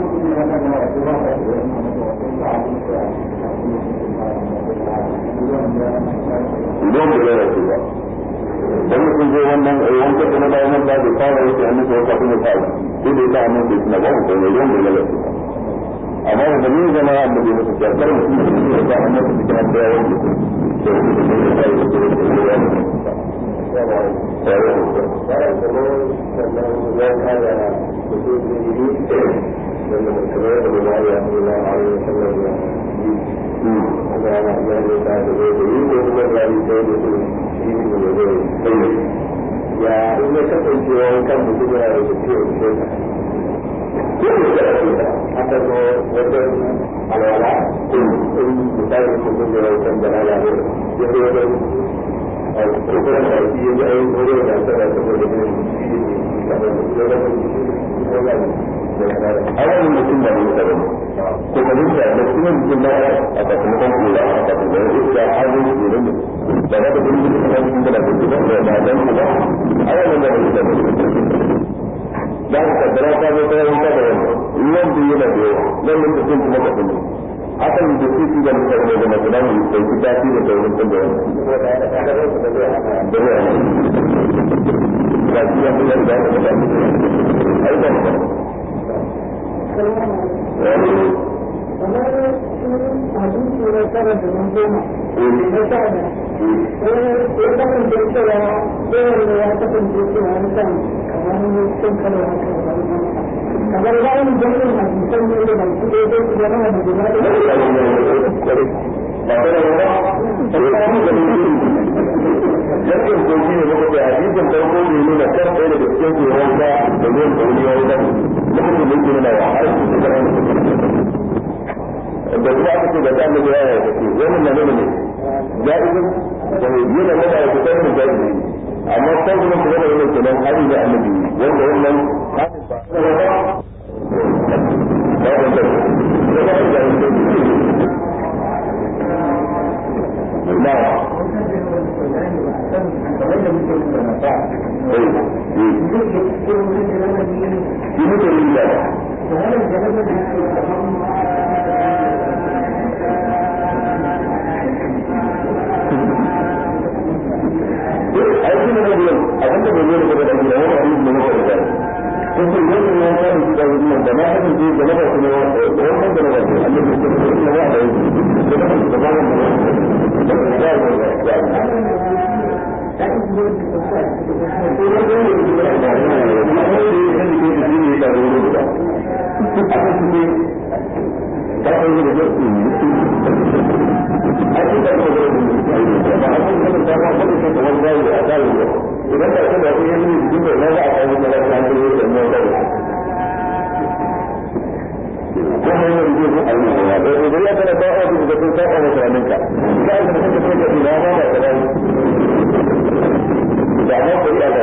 idan da ya ce ba dan mutum zai wannan eh wanda da na bayan da bai fara yake an nuna wata kuma ta sai da ta annabi suna ba ko ne idan da ya ce amma da ni zama annabi musu ya kar mutum da ya annabi cikin da ya yi to da ya yi da ya yi ya in ya kasance wani kan mutum yana da ciwon ciwon aka zo wajen alwala in misali mutum da wani kan da na ya zo wajen kuma da shi ya yi wani da ta da ta da ne a wani mutum da mutum da ko ka nufi da kuma mutum da a sakamakon kula a sakamakon da ya hajji ne da ne da za ka gudu da kuma cikin da kuma da da ba dan kuma a wani da mutum da da ka kaddara ka zo ta yanka da wannan ruwan da yana da yawa nan da mutum kuma ka kuma hakan da su su da mutane da masu da mu sai ku tafi da sauran kun da wannan da ya da ya da shi ya da da da ai da kamar hadisi na tara da mun goma na sada ya kasance cewa kowanne ya kasance cewa na kan kamar sun kala haka kamar bayan jami'in hadisan ne da baki ɗaya zai su zama da guda Yakin kogi ne muka ce hadisin farko ne nuna kan ɗaya daga cikin tsoron ka da ruwan kauri ya wuce lokacin da yake nuna wa har su suka rana da kuma aka ce da ta annabi ya yi kace wannan na nuna ne ja'izin da yi da mata da kusa da ja'izi amma kan kuma kuma da wannan kenan hari da annabi wanda wannan hadin ba ba da da da Shi muke yi da aiki ne na biyan abin da bai yi daga da gida wani abin da muka riga kun ce yau ne ya fara shiga wannan da na hakan ce da na ba su ne wannan da na ba su annabi da na ba da yi da na ba su da ba da da da idan ka ce da wani yanzu jikin da na za a kawo da lafiya da yake da mu da kuma yin yi ko ayi ne da da ya kana ba a da sun ka a mutanen ka ka ga da kake kai da ina ba da da da ma ko ya da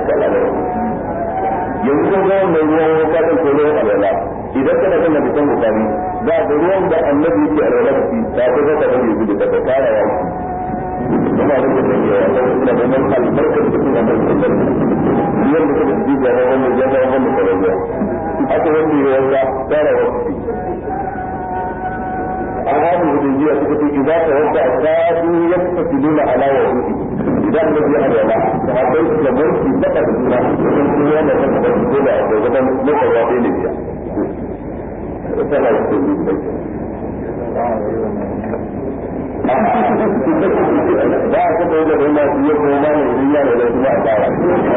yanzu ko ga mai ruwan ka kan ko ne alwala idan kana kan hadisan bukari da da ruwan da annabi yake alwala shi ta ko ka da yi da ka fara ya kuma da ke da da da man albarkar da kuma da yanda kuma da jiga da wannan ya ga wannan kalawa aka wanda ya wanda fara wasu an hadu hudaybiya suka ce idan ka wanda asadu yaktasiluna ala wudu'i idan da ya alwala sahabbai suka barki saka da juna wajen kuma yana saka da ko da da gaban makawa bai ne ya sana su ne bai ba a saka yadda da masu yi kuma ma ne riya da da kuma a tsara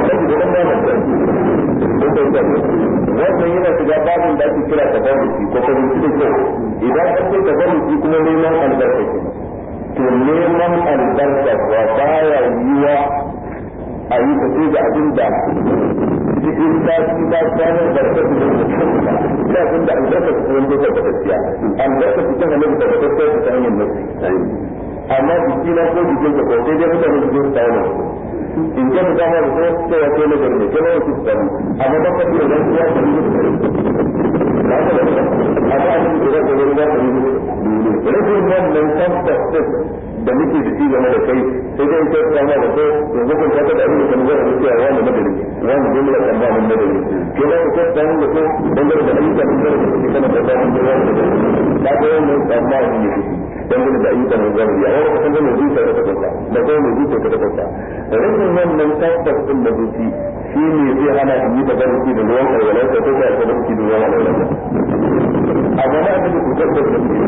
wannan yana shiga babin da ake kira tabarruki ko fahimci da kyau idan an ce tabarruki kuma neman albarka ke to neman albarka wa baya yiwa a yi tafi da abin da cikin sati ba kwanan barka su da abin da albarka su wanda ta tabbatacciya albarka su ta halatta tabbatacciya ta hanyar nasi amma jiki na ko jikin ka ko sai dai mutane su zo su tawo in ka ta ma da ko sai ya kai na garne ke na su tawo amma ba ka da nan ya ta yi ba ka da amma a cikin da ko da ta yi rashin wannan tabbata da muke da shi game da kai sai dai in ka ta ma da ko yanzu kun ka da abin da kan zai rubuta wani madari wani jumla kan ba mun madari ke da ko ta mu da ko dangane da ayyukan da kake kana da ba mun da wani da ga wannan tsammani ne dangane da ayyukan da zan yi a wani kasan da zuciya ta tabbata da kuma mai zuciya ta tabbata rashin wannan tabbas din da zuci shi ne zai hana in yi tabarruki da ruwan alwala ta ko ta tabarruki da ruwan alwala amma na aka ku tabbata da shi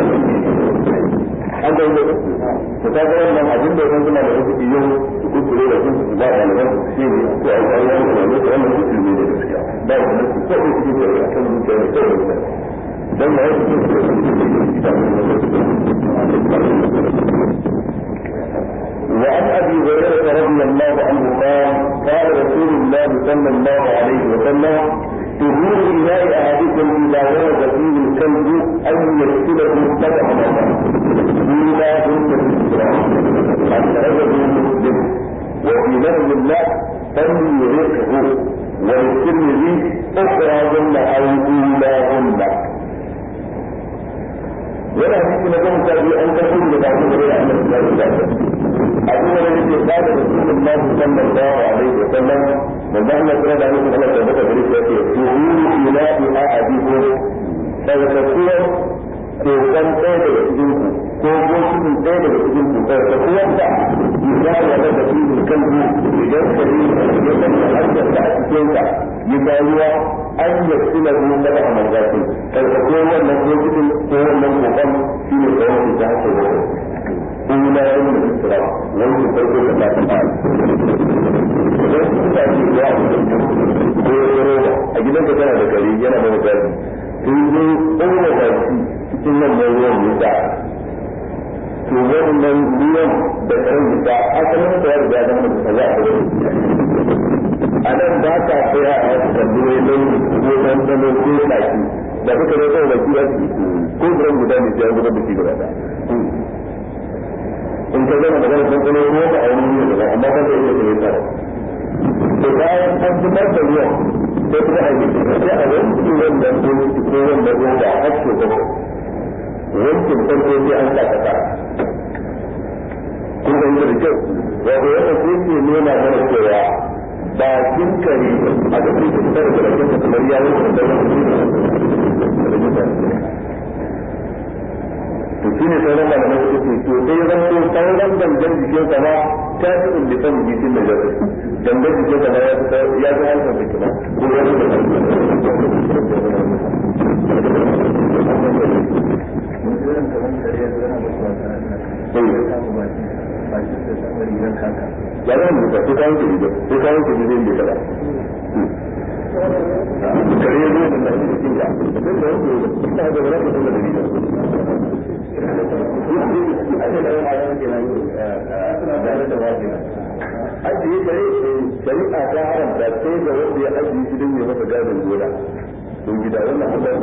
an da yau to ta ga wannan abin da yanzu na da rubuci yau su kuskure da sun ba da alwala su shi ne ko a yi wannan alwala ko wannan su ne da gaskiya ba wannan su ko su ne da kan zuciya da kan dan ma yake وعن ابي هريره رضي الله عنه قال قال رسول الله صلى الله عليه وسلم طهور اناء احدكم اذا ورد فيه الكلب ان يغسله سبع مرات اولى هن اخرجه مسلم وفي لفظ الله فليرقه وللترمذي اخراهن او اولاهن ولا hadisi na goma sha biyu an karɓi da babu da ya annabi ya rubuta abu da yake ba da rasulullahi sallallahu alaihi wa sallam manzo Allah kira da annabi Allah ta baka gare shi yake tuhuru ila ahadikum sarkakuwar kokon ɗaya daga cikin ku ko bokin ɗaya daga cikin ku sarkakuwar da ya ya da da cikin kalbi idan kare ya san da harshen da a cikin sa ya ga ruwa an yi sila ruwan da a manzati sarkakuwar wannan bokin ko wannan kokon shi ne kawai ta harshen da ula yin da isra wani farko da ta ta idan sun ta ce ya a cikin ko ya roba a gidan ka tana da kare yana da wajen sun zo ɗaura baki cikin wannan ruwan wuta to wannan ruwan da ɗan wuta asalin da ya riga da mutu za a ɗaura a nan ba ka tsaya a wasu kalluwai don ko ɗan ɗano ko ɗaki da kuka zo ɗaura baki a ciki ko zuran guda ne sai an gudanar da shi gaba ɗaya in ka zama magana sun kuma ruwa ba a wani wuri daban amma kan da yake da ya tsara to bayan an fitar da ruwan sai kuma a yi sai a wanke wannan doki ko wannan roba har ke gaba wankin farko sai an sa kasa kun ga yadda da kyau wato yadda sai ke nuna mana cewa ba kin kare a da kuma fitar da rakin da kamar ya wanke da to shi ne sauran malamai suka ce to sai ya zama sauran gangan jikin sa ma ta fi indifan jikin da jasa gangan jikin sa ma ya fi ya fi hankali da kina ko ya fi da ya zama mutu sai kawo ke riga sai kawo ke riga inda kada kare ya zo da shi da kinga sai da wani ina da wani da da riga ajiye kare shari'a ta haramta sai da wanda ya ajiye shi don ya masa gadon gona don gida wannan Allah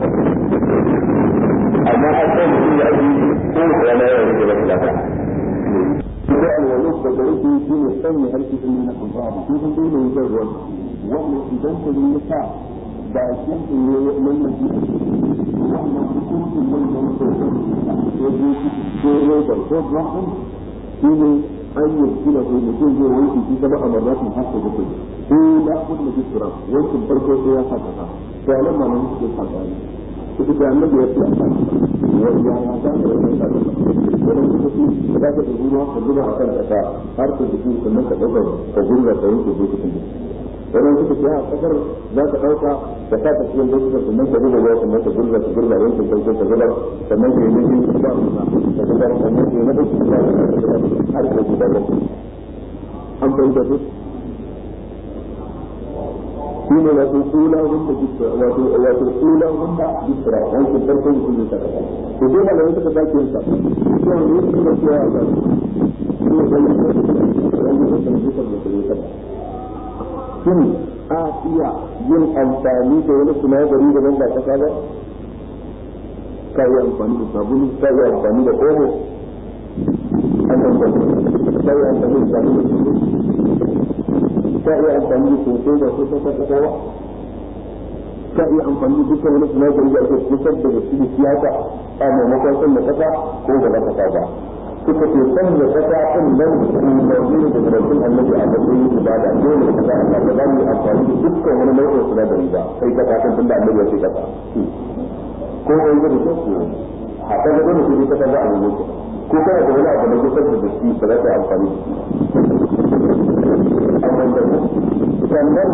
amma an san mutum ya ajiye ko rana ya rike masa gada da alwalus da da yake shi ne sanya harshe din na alfahari kun san dole yin ruwa wanda idan ka yi sa ba shi ne wannan shi wannan hukuncin nan da muke so ya ji ko ne da ko rahman shi ne an yi shi da mutum zai wanke shi gaba a marratin haka da kai ko da kun da kisra wankin farko sai ya saka ka to anan ma nan shi ka ka ita da annabi ya ce ya ya ya ta da wannan da wannan kuma da ka da ruwa ka zuba a kan kasa har ka jiki sannan ka dauka ka gurga ka yanke bokitin wannan suka ce a kasar za ka dauka ka sa ta cikin bokitin sannan ka zuba ruwa sannan ka gurga ka gurga yankin farko ka zuba sannan ka yi nufi ba ruwa ka zuba sannan ka yi na bokitin ba har ka zuba ruwa an fahimta su shi ne wato kula wanda bisra wato wato kula wanda bisra wancan farko mutum ne saka to dai malamai suka sake yin sa to ne su da cewa ga shi ne wani wani da kan bisra da ke saka shin a iya yin amfani da wani sinadari da ban ba kasa ba ka yi amfani da sabulu ka yi amfani da omo an amfani ka yi amfani da sabulu ka iya amfani da sosai da su sun kasa kowa ka iya amfani da dukkan wani sinadari da ake kusar da da shi siyasa a maimakon sun da kasa ko da na kasa ba suka ce san da kasa ɗin nan umarni da zarafin annabi a matsayin ibada dole da kasa Allah ba za mu yi amfani da dukkan wani nau'in sinadari ba sai kasa kan tunda annabi ya ce kasa ko wani da ke ko haka da dole sai kasa za a yi ko kana da wani abu na kusar da shi ba za ka yi amfani da shi sannan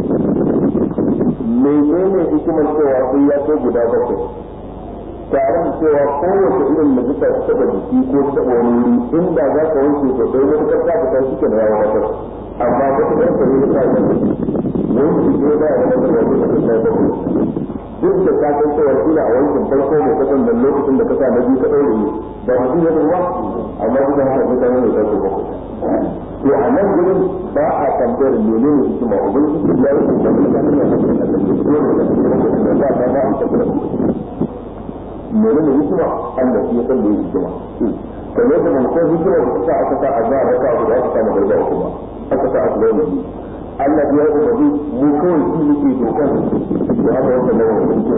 menene hikimar cewa sai ya kai guda bakwai tare da cewa kowace irin najisa ta taba jiki ko ta taba wani wuri inda za ka wanke ko sai wani kasa ta ta shi ke da yawa kasar amma wata ɗan kare ta yi wani jiki ba ya kasar da wani kasar ta bakwai duk da ka san cewa kila a wankin farko mai kasan da lokacin da kasa na biyu ka ɗaure ba mutum ya ruwa amma duk da haka mutane ne kai bakwai to a nan gurin ba a tambayar menene hikima ubangiji ya yi da mutane ne a cikin Allah ne ko da kuma da ba ba a tabbata menene hikima Allah shi ya san da hikima kamar da mun san hikima da ta aka sa azza da ka da aka samu garba kuma aka sa aka bayyana ni Allah ya yi umarni mu kawai shi yake dokan da haka wanda da wani hikima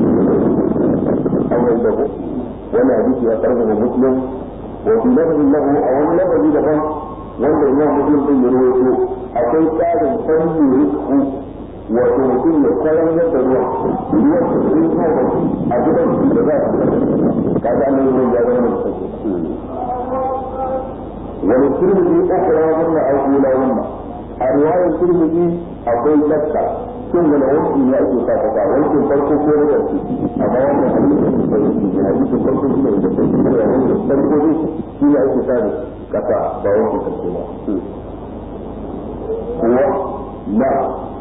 Allah ya ko wannan hadisi ya karɓa muslim wa fi lafzin lahu a wani lafazi daban wanda imam muslim din ya rawaito akwai tsarin fanni rizku wato mutum ya kayan yadda ruwa ruwan da zai kawo a gidan shi da za a ka ga nan ruwan ya zama da sauki wani turmiji ukura wannan aukula wannan a riwayar turmiji akwai shakka shin wani wanki ne ake sa kasa wankin farko ko na ƙarshe amma wannan hadisin da yake hadisin farko shi ne da farko da wankin farko ne shi ne ake sa kasa ba wankin ƙarshe ba kuwa na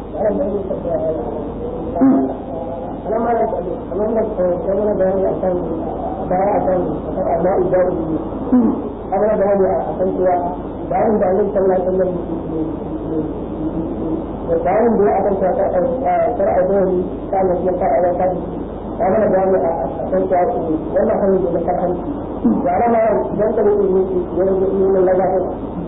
لما كمان كمان بيان عشان بيان عشان أبناء الدار أنا بيان عشان كده بيان بيان صلى الله عليه وسلم بيان بيان عشان شرع دوري كان يقطع على كذا أنا بيان عشان كده ولا كان يذكر عنه وأنا ما ينتبه يرجع من الله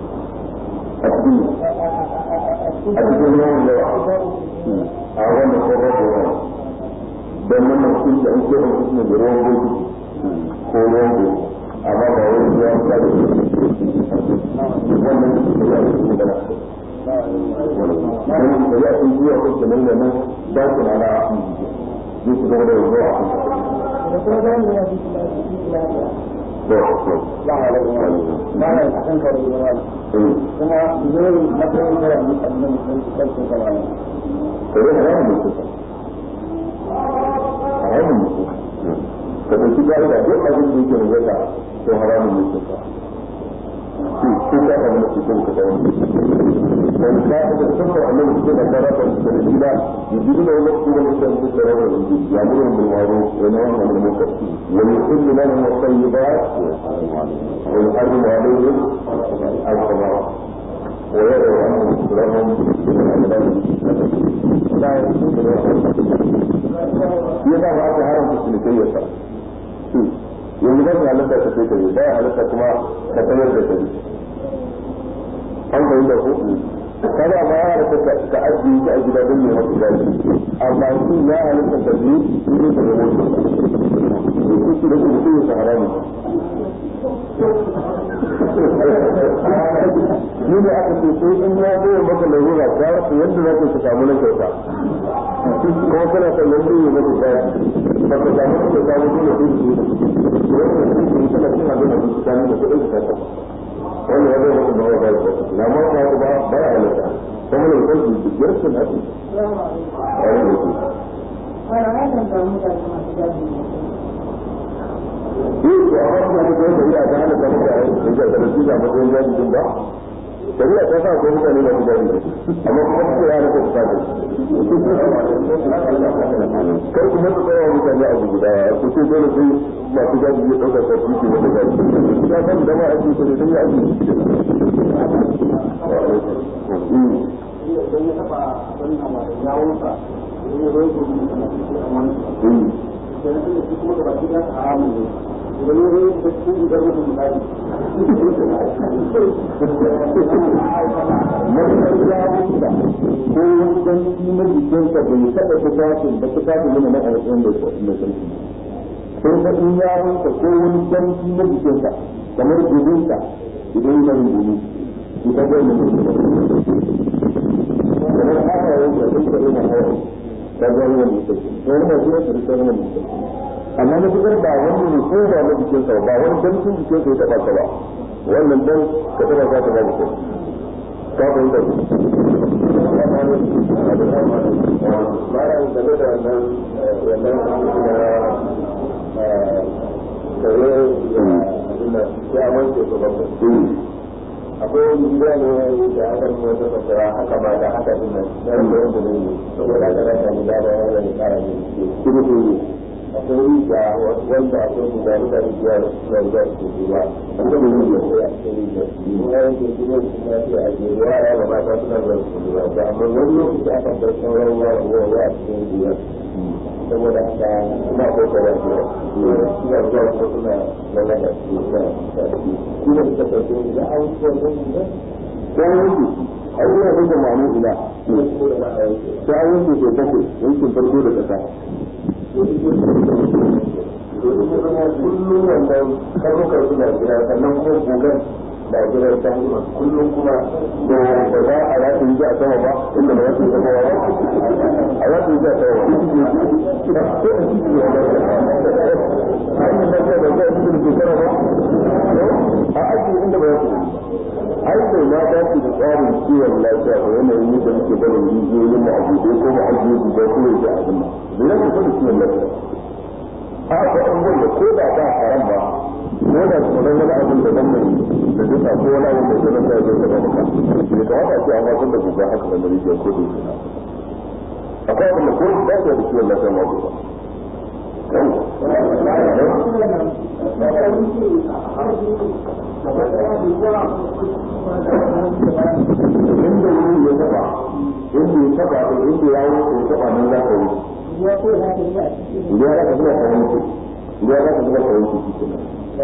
a wannan ko ba ko don wannan sun da ake yin su ne da ruwan goji ko ruwan goji amma ba wani ruwan da ke wannan su ne da ake yin da wannan da ya sun zuwa ko kenan da nan ba su na na zai su zama da ruwa a kan ba a da kuma ba a a kan kare da wani kuma zai matsayin da wani sannan sun kansu da wani kare da wani mutum haramun mutum ka ɗauki gari da duk abin da yake da zaka to haramun mutum ko ka samu nasi ko ka samu wani ka ga sabon annabi cikin da fara da da gida yujibu da wani kuma da kan da rawa da yujibu ya muru bil ma'ruf wa nahyu anil munkar wa yuhillu lahum at-tayyibat wa yuharrimu alayhim al-khaba'ith wa yad'u anhum lahum bil adab la yusibu ya da ba ta haramta cinikayyarsa yanzu ba ta halatta ka sai kai ba halatta kuma ka sayar da kai an bai da ku kada ma ya halatta ka ajiye shi a gida don ya masa gashi amma shi ya halatta ka bi shi ne ka zama shi shi da ku mutum ya haramu ni da aka ce sai in ya zo maka larura ta rasa yadda za ka samu na kyauta kuma kana son yanzu ya maka kaya ba ka samu na kyauta ba dole sai su yi wannan shi ne kana cin abin da su ta nuna kuɗin ka ta wannan ya zai maka ba ba ba na ma ba ba ba ya halatta kuma ne kan su su biyar sun haɗu a wani da su Yi ko a wasu da kuma shari'a ta hana kamar da ya ga da su da matsayin jaji din ba shari'a ta sa ko mutane da mutane amma kuma su ya rasa su kaje kar ku mata tsayawa mutane a guda ku ce dole sai masu gadi ya ɗauka sa su ke wata gadi ya san da ma ake so ne don ya ake Masu yawon da ko wani ganci na jikinsa bai taɓa tufafin da tufafin yana na alƙawarin da mai sarki. Sai ka in yawonsa ko wani ganci na jikinsa kamar gudunsa idan yana yin gudu. Ita ga yana yin gudu. Kamar haka yau da sun kare na hawa ta ga yana yin gudu. Wani ba shi ne ta rikar yana yin Amma na fitar ba wani ne ko ba na jikinsa ba wani gancin jikinsa ya taɓa ka ba. Wannan dan ka taɓa ka ta ba mutum. Ka fahimta ku. bayan game da wannan wannan kare da ya wanke su bakwai akwai wani gida ne da aka yi wata fasara haka ba da haka din nan da yadda yadda ne saboda aka rasa ni da da yana da kara ne kuma ko ne akwai da wanda akwai guda da rijiya da suna da su ruwa akwai da rijiya ko ya ce rijiya kuma yanke kuma kuma sai a je ruwa ya ga mata suna da su ruwa da amma wani lokaci aka bar sauran ruwa ruwa ya cikin ruwa saboda haka ina ko kare ko ina zuwa ko suna lalata su na kuma da take da an ko da ko yanki a yi yana da ma'amu ila ta an yanki ke bakwai yankin farko da ƙasa kullum wannan karnukar suna gida sannan kuma gogon da gidan ta hanyar kullum kuma da ba za a yaƙi yi a sama ba inda ba za su yi sama ba a yaƙi yi a sama ba a yi da ke da zai cikin shekara ba a aiki inda ba za su yi ai bai ma dace da tsarin kiwon lafiya da yanayin yadda muke barin rijiyoyin mu a buɗe ko mu ajiye guda ko ya ji abin nan da ya kusa da kiwon lafiya a ko an gwada ko da ba haram ba ko da tsoron wani abin da zan mai da duka ko wani abin da zai zama ya zai zama maka bai kamata a ce an wasan da guga haka da rijiyar ko da yake akwai abin da ko da ya da kiwon lafiya ma guba inda wuri ya taba inda ya taba inda ya wuce ya taba nan za ka wuce ya ko za ka yi a cikin idan ya ka zuba ka wuce idan ya ka zuba ka wuce shi kenan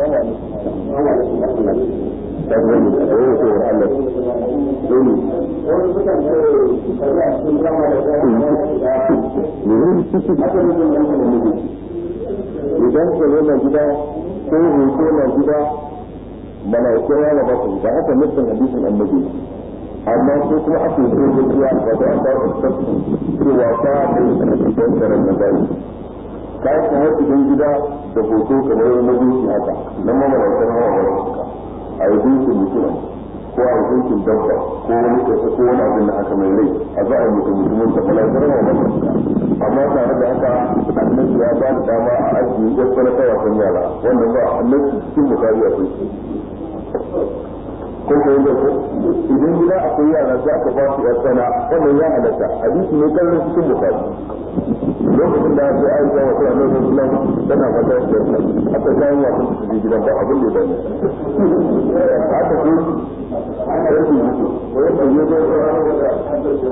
dan gani da yau ko Allah dole wani sukan ce shari'a sun zama da zama da haka ne mun yanke da miji idan ka zo na gida ko hoto na gida malaiku ya ba su da haka nufin hadisin annabi amma sai kuma ake so gaskiya wato an dawo da cewa ta da don tsaron na gari ka yi ta cikin gida da hoto kamar na zuci haka nan ma malaikan hawa ba su a yi zucin mutum ko a yi zucin dabba ko wani kasa ko wani abin da haka mai rai a za a yi mutum mutumin da malaikan hawa ba su amma tare da haka annabi ya ba da dama a ajiye gaskiya ta wasan yara wannan ba annabi cikin bukari a kai ko ko yanda ko idan gida akwai yara sai aka ba su yar sana wannan ya halatta hadisi ne kallon cikin bukari lokacin da aka yi aisha wata annabi sallallahu alaihi tana fata da yarsa aka kawo wa sun su gidan ba abin da ya bani haka ko yarki mutu ko yadda ya zo da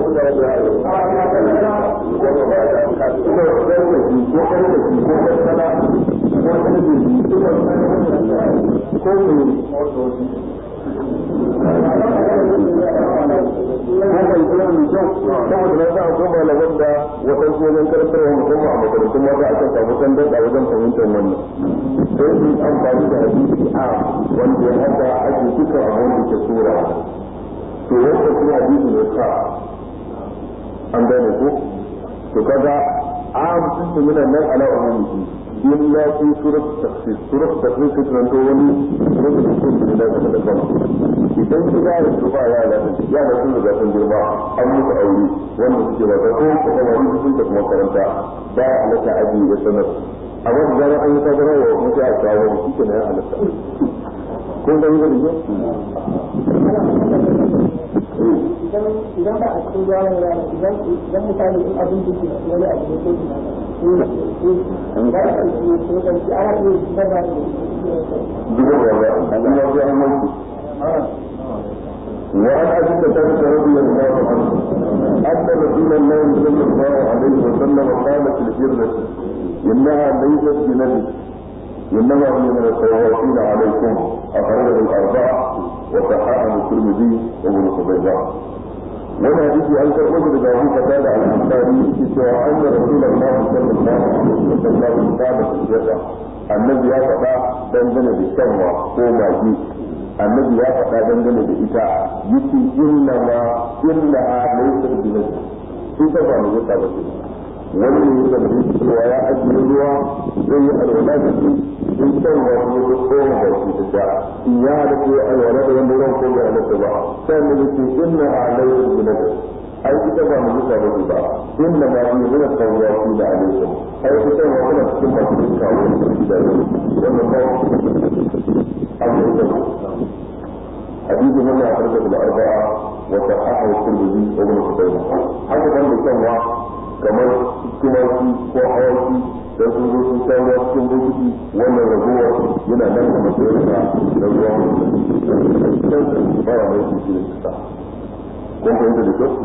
saboda na za a koma malaman da waɗansu wajen karantarwa musamman a makarantun mata akan samu tandan a wajen fahimtar wannan sai su amfani da hadisi a wanda ya haka ake duka a wanda ke sura to wanda kuma hadisi ne ka an gane ko to kaga am sun yana nan ala umumi illa fi surat tafsir surat tafsir sai kan to wani wani da ke da daga da sama idan ki ga su ba ya da ya da sun da sun girma an musu aure wanda suke ba ko ko kuma wani sun da makaranta ba alaka aji da sanar a wani zama an yi sabara wa mutu a kawo shi ke na ya halatta kun ga yi da idan ba a cikin ruwa ne yana idan idan misali in abin da ke wani abu da ke da ba a cikin ko da shi ana iya zubar da zubar da ba an yi wasu an wanki وعن ابي قتاده رضي الله عنه ان رسول الله صلى الله عليه وسلم قال في الجره انها ليست بنبي انما هي من التوافين عليكم اخرجه الاربعه وصححه الترمذي وابن خزيمه wani hadisi an karɓo shi daga Abu Qatada al-Ansari yake cewa anna Rasulullah sallallahu alaihi wa sallam kana tafiya annabi ya faɗa dangane da shanwa ko magi annabi ya faɗa dangane da ita yake inna ma inna laysa bi ita ba mu yasa ba wani ne ya tambaye cewa ya ajiye ruwa zai yi alwala da shi in san wa ko ko ko ba shi ta sha in ya da ko alwala da wanda ruwan ko ya halatta ba sai ne yake inna alayhi bilad ai ita ba mu yasa ba ba inna ma bi min tawaki da alaikum ai ita wa kana cikin masu kawo da wannan ba abu da حديث من أخرجه الأربعة وصححه الترمذي وابن خزيمة. هذا كان بيسمى kamar tumaki ko awaki da sun zo sun sha ruwa cikin bokiti wannan raguwar yana nan a matsayin da da ruwa ba wa mai shi da kisa kun fahimta da kyau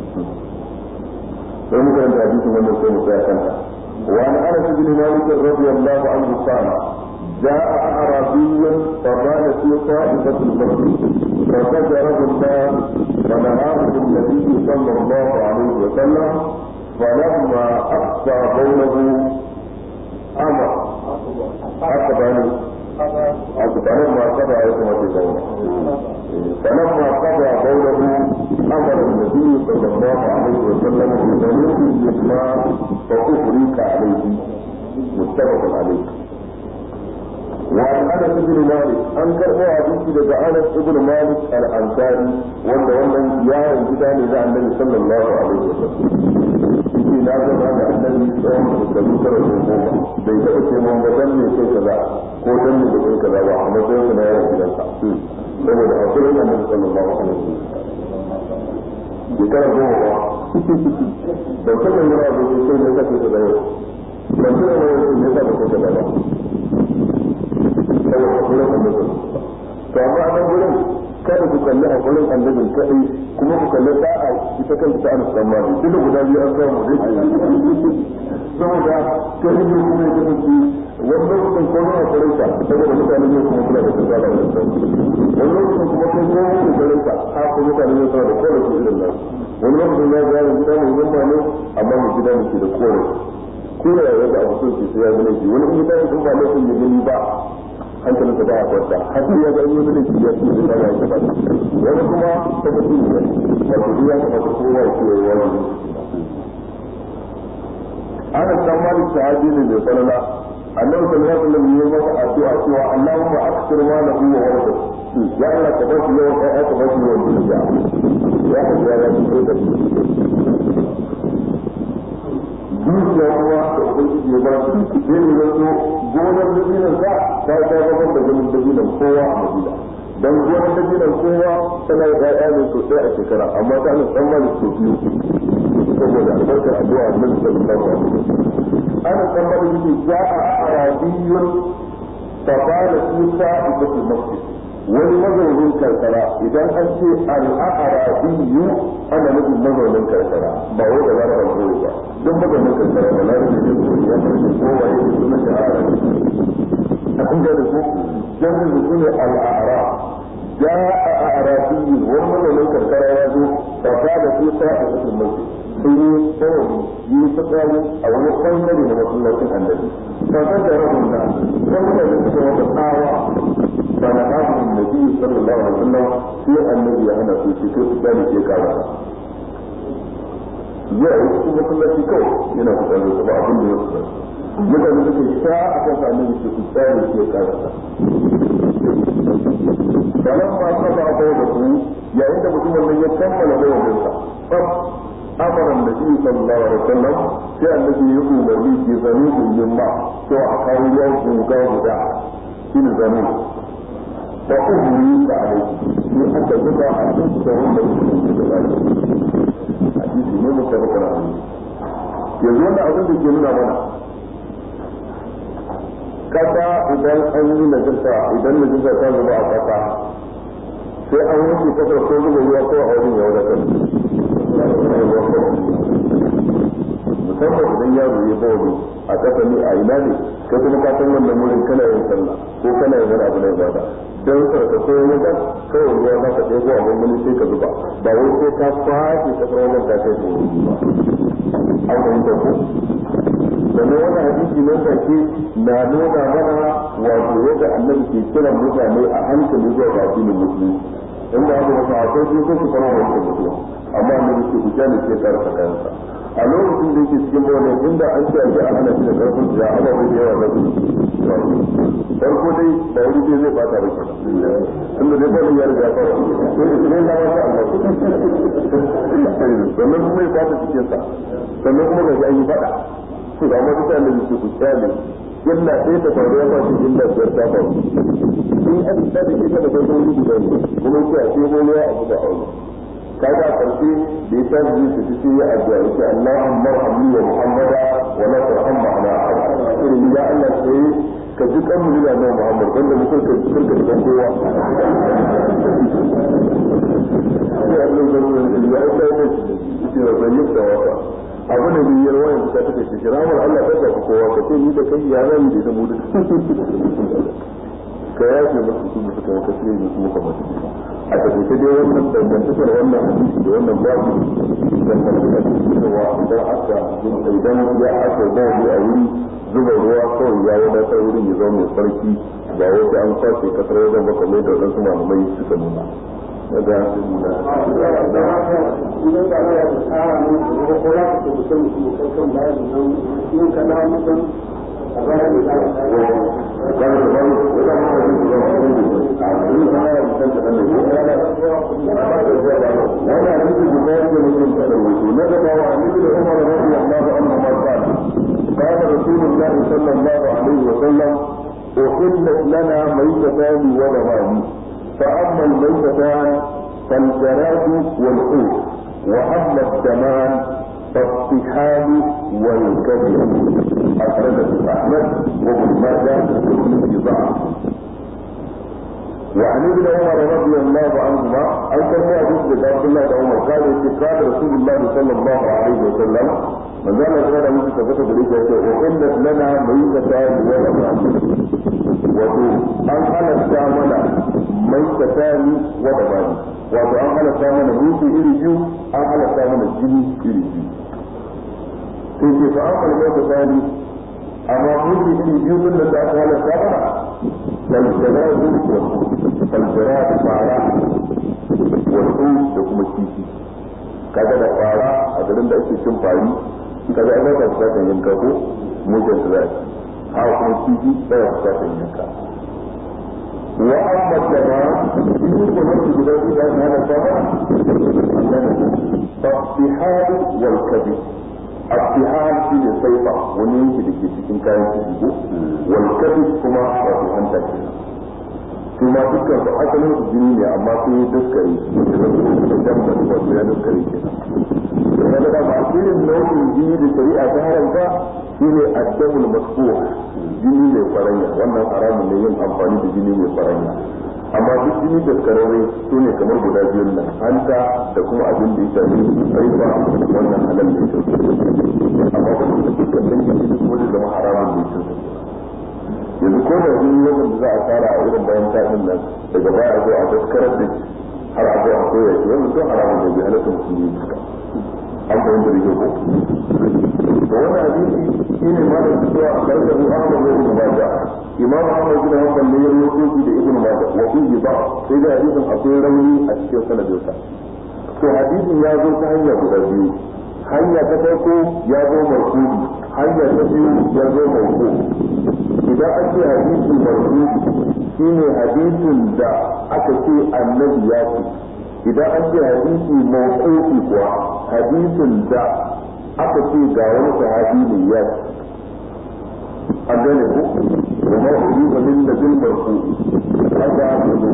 sai muka yanka hadisin wannan sai mu tsaya kanta وعن انس بن مالك رضي الله عنه قال جاء اعرابي فقال في طائفه المسجد فزجره الناس فنهاه النبي صلى الله عليه وسلم فلما أقصى قوله أمر أقبل فلما قضى عصمة قوله فلما قضى قوله أمر النبي صلى الله عليه وسلم ببنوء الإسلام فأفريك عليه متفق عليه وعن انس بن مالك انكر هو حديث daga انس بن مالك الانصاري wanda wannan yaron gida ne da annabi sallallahu alaihi wasallam shi na zama da annabi tsawon shekaru tara ko goma bai taɓa ce mun ba dan ne sai kaza ko dan ne da kai kaza ba a matsayin sa na yaron gidansa saboda hakurin annabi sallallahu alaihi wasallam shekara goma ba ban taɓa yi wa abu sai ne ka ce kaza yau ban taɓa yi wa abu ne ka ce kaza ba saboda hakurin annabi to amma a nan gurin kada ku kalli hakurin annabin kadai kuma ku kalli da'a ita kanta ta anas dan mali duk guda biyu an samu dai saboda ta hijir kuma ya kasance wani lokacin ko na hakurin ka saboda mutane ne kuma suna da tsada da wani lokacin kuma kai ko wani hakurin ka ha ko mutane ne suna da kowa su irin nan wani lokacin ya ga yaron gida mai zama ne amma mai gida ne ke da kowa ko da ya ga abu sun ce sai ya gane shi wani in ya tashi ba lokacin ya gani ba hankalin ka ba a kwanta hakan ya ga yi da ya ce da ba ya ba wani kuma ta ga shi ne wato duk ya kamata kowa ya ce ya wani ana san malik sahabi ne mai falala annabi sallallahu alaihi wasallam ya masa addu'a cewa Allahumma akthir ma lahu wa warda ya Allah ka bashi yawan kai ka bashi yawan dukiya ya Allah ya ce da shi dukiya kuma da ubangiji ya ba shi sai ne ya zo gonar dabinan sa ta ta gaban da ganin dabinan kowa a madina dan gonar da gidan kowa tana da ƴaƴa ne sosai a shekara amma ta nan san mali so biyu saboda albarkar addu'a annabi sallallahu alaihi wasallam ana san mali yake ja'a arabiyyun fa qala fi sa'ibatil masjid wani mazaunin karkara idan an ce al'arabiyyu ana nufin mazaunin karkara ba wai da zarar koyi ba duk mazaunin karkara da zarar da ya koyi ya farko kowa ya yi suna da arabi a kun ga da su jami'in da su ne al'ara ja a arabiyyu wani mazaunin karkara ya zo ba ta da su ta a cikin masjid sun yi tsawon yi fitsari a wani ɓangare na masallacin annabi ba ta da rahun na wani mutane suka wata tsawa فنهاهم النبي صلى الله عليه وسلم في النبي أنا في شكر ذلك يكاد ya yi cikin masallaci kawai yana fitsari ta ba abin da ya fitsari mutane suke sha a kan sa annabi ke fitsari ke karasa sanan ma ta ba ba da su yayin da mutum wannan ya kammala da wannan sa fab amara annabi sallallahu alaihi wasallam sai annabi ya umarni ke zanu yin ma to a kawo yau guga guda shine zanu da umri da alai ne aka zuba a cikin da wanda yake da bani hadisi ne mu tabbata na yanzu wannan abin da ke nuna mana kasa idan an yi najasa idan najasa ta zuba a kasa sai an wanke kasar ko zuba ruwa ko a wurin ya wadatar musamman idan yaro ya bawa a kasa ne a ina ne kai kuma ka san wannan wurin kana yin sallah ko kana yin wani abu na ibada don sarka ko wani kan kawai ruwa za ka ɗebo a gwangwani sai ka zuba ba wai sai ka fashe kasar wannan ta kai tsoro ba an fahimta ko sannan wannan hadisi nan da ke na nuna mana wato yadda annabi ke kiran mutane a hankali zuwa ga addinin musulunci in ba haka ba akwai su ko su fara wani mutuwa amma annabi ke kuja ne ke karfa kansa a lokacin da yake cikin bawalin inda an ce a ana shi da karfin da ana bai yawa na su farko dai ba wani ce zai bata rike tunda dai bawalin ya riga fara sai na wata Allah sannan kuma ya bata cikinsa sannan kuma ga an yi fada su ga wata ta da su kyale illa sai ta faru ya fashi illa biyar ta faru in an ta da ita da kai wani guda ne kuma sai a ce wani ya abu da aure kaga a ƙarshe da ya tashi zai tafi sai ya addu'a yake Allahumma arhamni wa Muhammada wa la tarham ma'ana ahad irin ya Allah sai ka ji kan mu da Muhammad wanda mu kai ka ka da kowa sai Allah ya yi ya aika ne shi da bayyana da wata abu da biyar wayan ta take shi ramar Allah ta tafi kowa ka ce ni da kai ya zan da ta mu duka ka yafe musu su musu kai ka sai musu muka mutu a tafiye dai wannan dangantakar wannan hadisi da wannan babu dangantakar cewa idan aka idan ya aka bawa a wuri zuba ruwa kawai ya wadatar wurin ya zama mai sarki ba wai sai an kwace kasar wajen ba kamar da wadansu malamai suka nuna daga وانا حديث البخاري ومسلم تلوث نجد وعن ابن عمر رضي الله عنهما قال قال رسول الله صلى الله عليه وسلم احلت لنا ميتتان ودمان فاما الميتتان فالجراد والحوت واما الدمان فالطحال والكبد اخرجه احمد وابن ماجه وابن ضعف وعن ابن عمر رضي الله عنهما أن كان حديث عبد الله بن عمر قال قال رسول الله صلى الله عليه وسلم من ذا الغير من تثبت بريك أحلت لنا ميتتان ودمان wato an halatta mana maitatani wa dabani wato an halatta mana mutu iri biyu an halatta mana jini iri biyu sai ke fa an maitatani amma mutu iri biyu din da aka halatta mana faljaradu faljaradu fara wasu da kuma kifi kaga da fara a garin da ake cin fari kaga an zaka bukatar yanka ko mujan da zaki ha kuma kifi tsaya bukatar yanka wa amma jama'a in ko nan su guda guda na da sama fasihal wal kabir الطحال في السيطة ونيجي لكي cikin kayan ciki ko wal kabir kuma wato hanta kenan su ma dukkan su asalin su jini ne amma sun yi daskari da jambar wato ya daskari kenan da ya ga ba irin nau'in jini da shari'a ta haramta shi ne addamul masfuh jini mai faranya wannan haramun ne yin amfani da jini mai faranya amma duk jini da karare su ne kamar guda biyun nan hanta da kuma abin da ya shafi haifa wannan halal ne amma ba su dukkan dangin jini kuma zai zama haramun ne cin yanzu ko da jini yawan da za a fara a irin bayan tafin nan daga baya a zo a daskarar da har a zo a koya shi wannan sun haramun ne bai halatta musulmi duka an fahimta da kyau ko to wannan hadisi shine ma da cewa a karkar Ahmad bin Ibn Majah Imam Ahmad bin Hanbal ne ya rawaito shi da Ibn Majah wa fihi ba sai da hadisin akwai rauni a cikin sanadinsa to hadisin ya zo ta hanya guda biyu hanya ta farko ya zo marfu'i hanya ta biyu ya zo mawqu idan an ce hadisi marfu'i shine hadisin da aka ce annabi ya ce idan an ce hadisi mawqufi kuwa hadisin da aka ce ga wani sahabi ne ya ce an gane ku wa ma ujiba min nabil marfu hada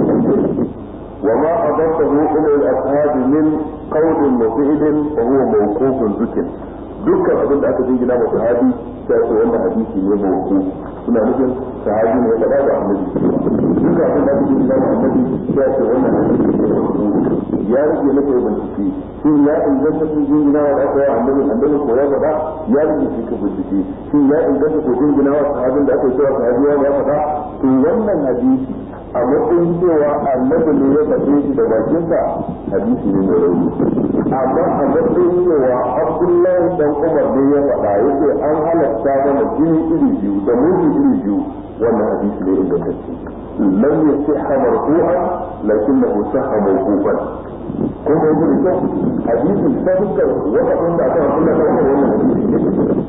wa ma adafahu ila al-ashab min qawlin wa fi'lin fa huwa mawqufun dhikr dukkan abin da aka jingina wa sahabi sai ce wannan hadisi ne mawquf suna nufin sahabi ne ya faɗa da annabi dukkan abin da aka jingina wa annabi sai ce wannan hadisi ne mawquf ya rage na kai bincike shin ya inganta sun jingina wa aka yi annabi annabi ko ya faɗa ya rage shi ka bincike shin ya inganta ko jingina wa sahabin da aka yi cewa sahabi ya faɗa to wannan hadisi a matsayin cewa annabi ne ya faɗe shi da bakinsa hadisi ne mai rauni amma a matsayin cewa abdullahi dan umar ne ya faɗa yake an halatta mana jini iri biyu da mutu iri biyu wannan hadisi ne ingantacce lam yasihha marfu'an lakinnahu sahha mawqufan ko da yake da hadisi ta dukkan wata da aka kula da wannan hadisi ne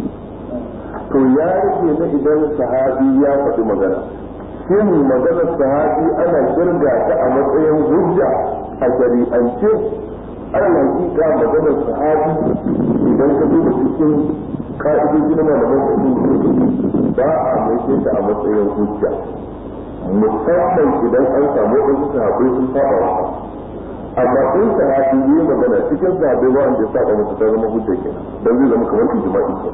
to ya rike na idan sahabi ya faɗi magana shin maganar sahabi ana kirga ta a matsayin hujja a shari'ance ana hakika maganar sahabi idan ka duba cikin ka'idoji na malaman usul ba a mai ta a matsayin hujja musamman idan an samu wasu sahabbai sun saba wa amma in sahabi yi magana cikin sahabbai ba wanda ya saba masa ta zama hujja kenan dan zai zama kamar ijma'i kenan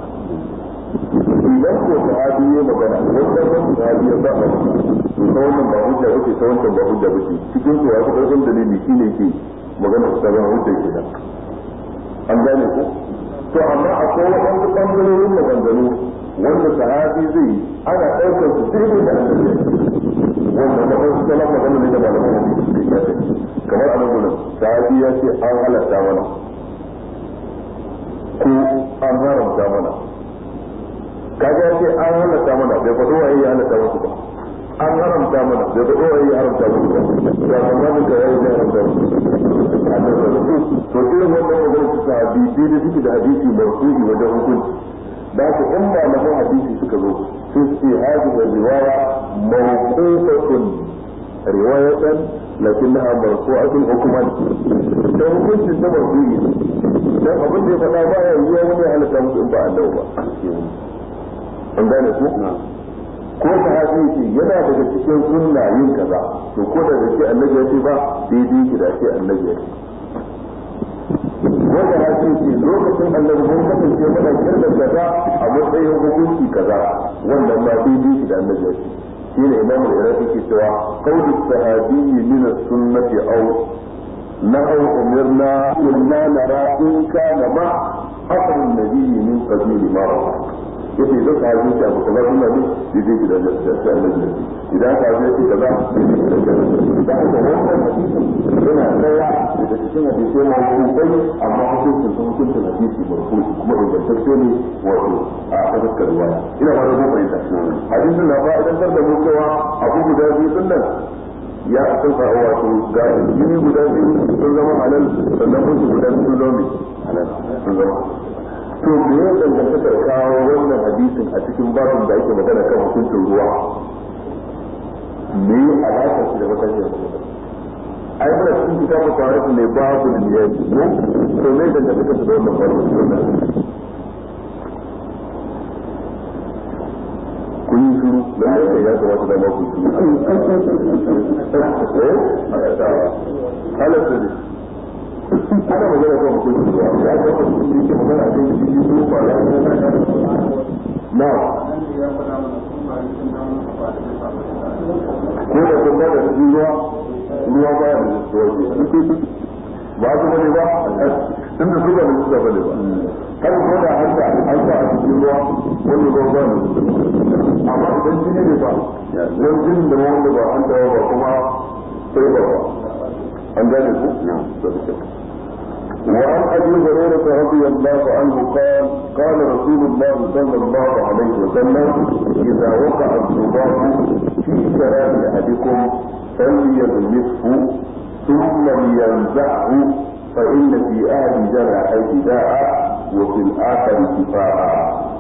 idan ko sahabi ya magana wannan wani sahabi ya saba masa to ta wannan ba hujja bace ta wancan ba hujja bace cikin su wasu ƙarfin dalili shine ke magana ta zama hujja kenan an gane ko to amma akwai waɗansu ɓangarorin maganganu wanda sahabi zai ana ɗaukar su daidai da annabi wanda na wasu salon magana ne da malaman hadisi da ya kamar a nan gudun sahabi ya ce an halatta mana ko an haramta mana kaga ya ce an halatta mana bai faɗo wa ya halatta musu ba an haramta mana bai faɗo wa ya haramta musu ba ya kama da ya yi haramta musu to irin wannan magana su sahabi daidai suke da hadisi marfu'i wajen hukunci da haka in malaman hadisi suka zo sai su ce hadhihi riwaya mawqufatun riwayatan lakinnaha marfu'atun hukman da hukuncin ta marfu'i dan abin da ya faɗa ba ya yi wani halatta musu in ba Allah ba an gane ku ko ta hadisi yana daga cikin sunna yin kaza to ko da ce annabi ya ce ba daidai ki da ce annabi ya ce wanda hadisi lokacin annabi mun kasance muna kirda kaza a matsayin hukunci kaza wannan ma daidai ki da annabi ya ce shine imam al-iraqi ke cewa qawlu sahabi min as-sunnati aw نحو أمرنا كنا نرى إن كان مع أثر النبي من قبيل مرة yace idan ka haje shi abu kaza suna ne daidai ki da lafiya annabi idan ka haje shi kaza daidai ki da lafiya da haka wannan hadisin yana tsaya daga cikin hadisai ma hukumai amma hukuncin sun hukuncin hadisi marfu kuma ingantacce ne wato a fuskar riwaya ina ba da mu fahimta hadisin na fa'idantar da mu cewa abu guda biyu din nan ya san ka wato ga jini guda biyu sun zama halal sannan mutu guda biyu sun zama halal sun zama to me ya danganta da kawo wannan hadisin a cikin babin da ake magana kan hukuncin ruwa me ya alaka shi da matakin ai muna cikin kitabu tarihi ne babu niyyar mu to me danganta da wannan babin kun yi shiru lalle ya kamata da maku su eh halatta ne ana magana kan hukunci ba ya ga hukunci ke magana kan jiki ko ba ya na ko da kun ba da cikin ruwa ruwa ba ya da zuwa ba su bane ba tun da su ba da suka bane ba har ko da an sa an sa a cikin ruwa wani ruwa ba ne amma idan jini ne ba wani jini da wanda ba an tawa ba kuma sai ba ba an gane ku وعن ابي هريره رضي الله عنه قال قال رسول الله صلى الله عليه وسلم اذا وقع الذباب في شراب احدكم فليغمسه ثم لينزعه فان في اهل جرحيه داء وفي الاخر شفاء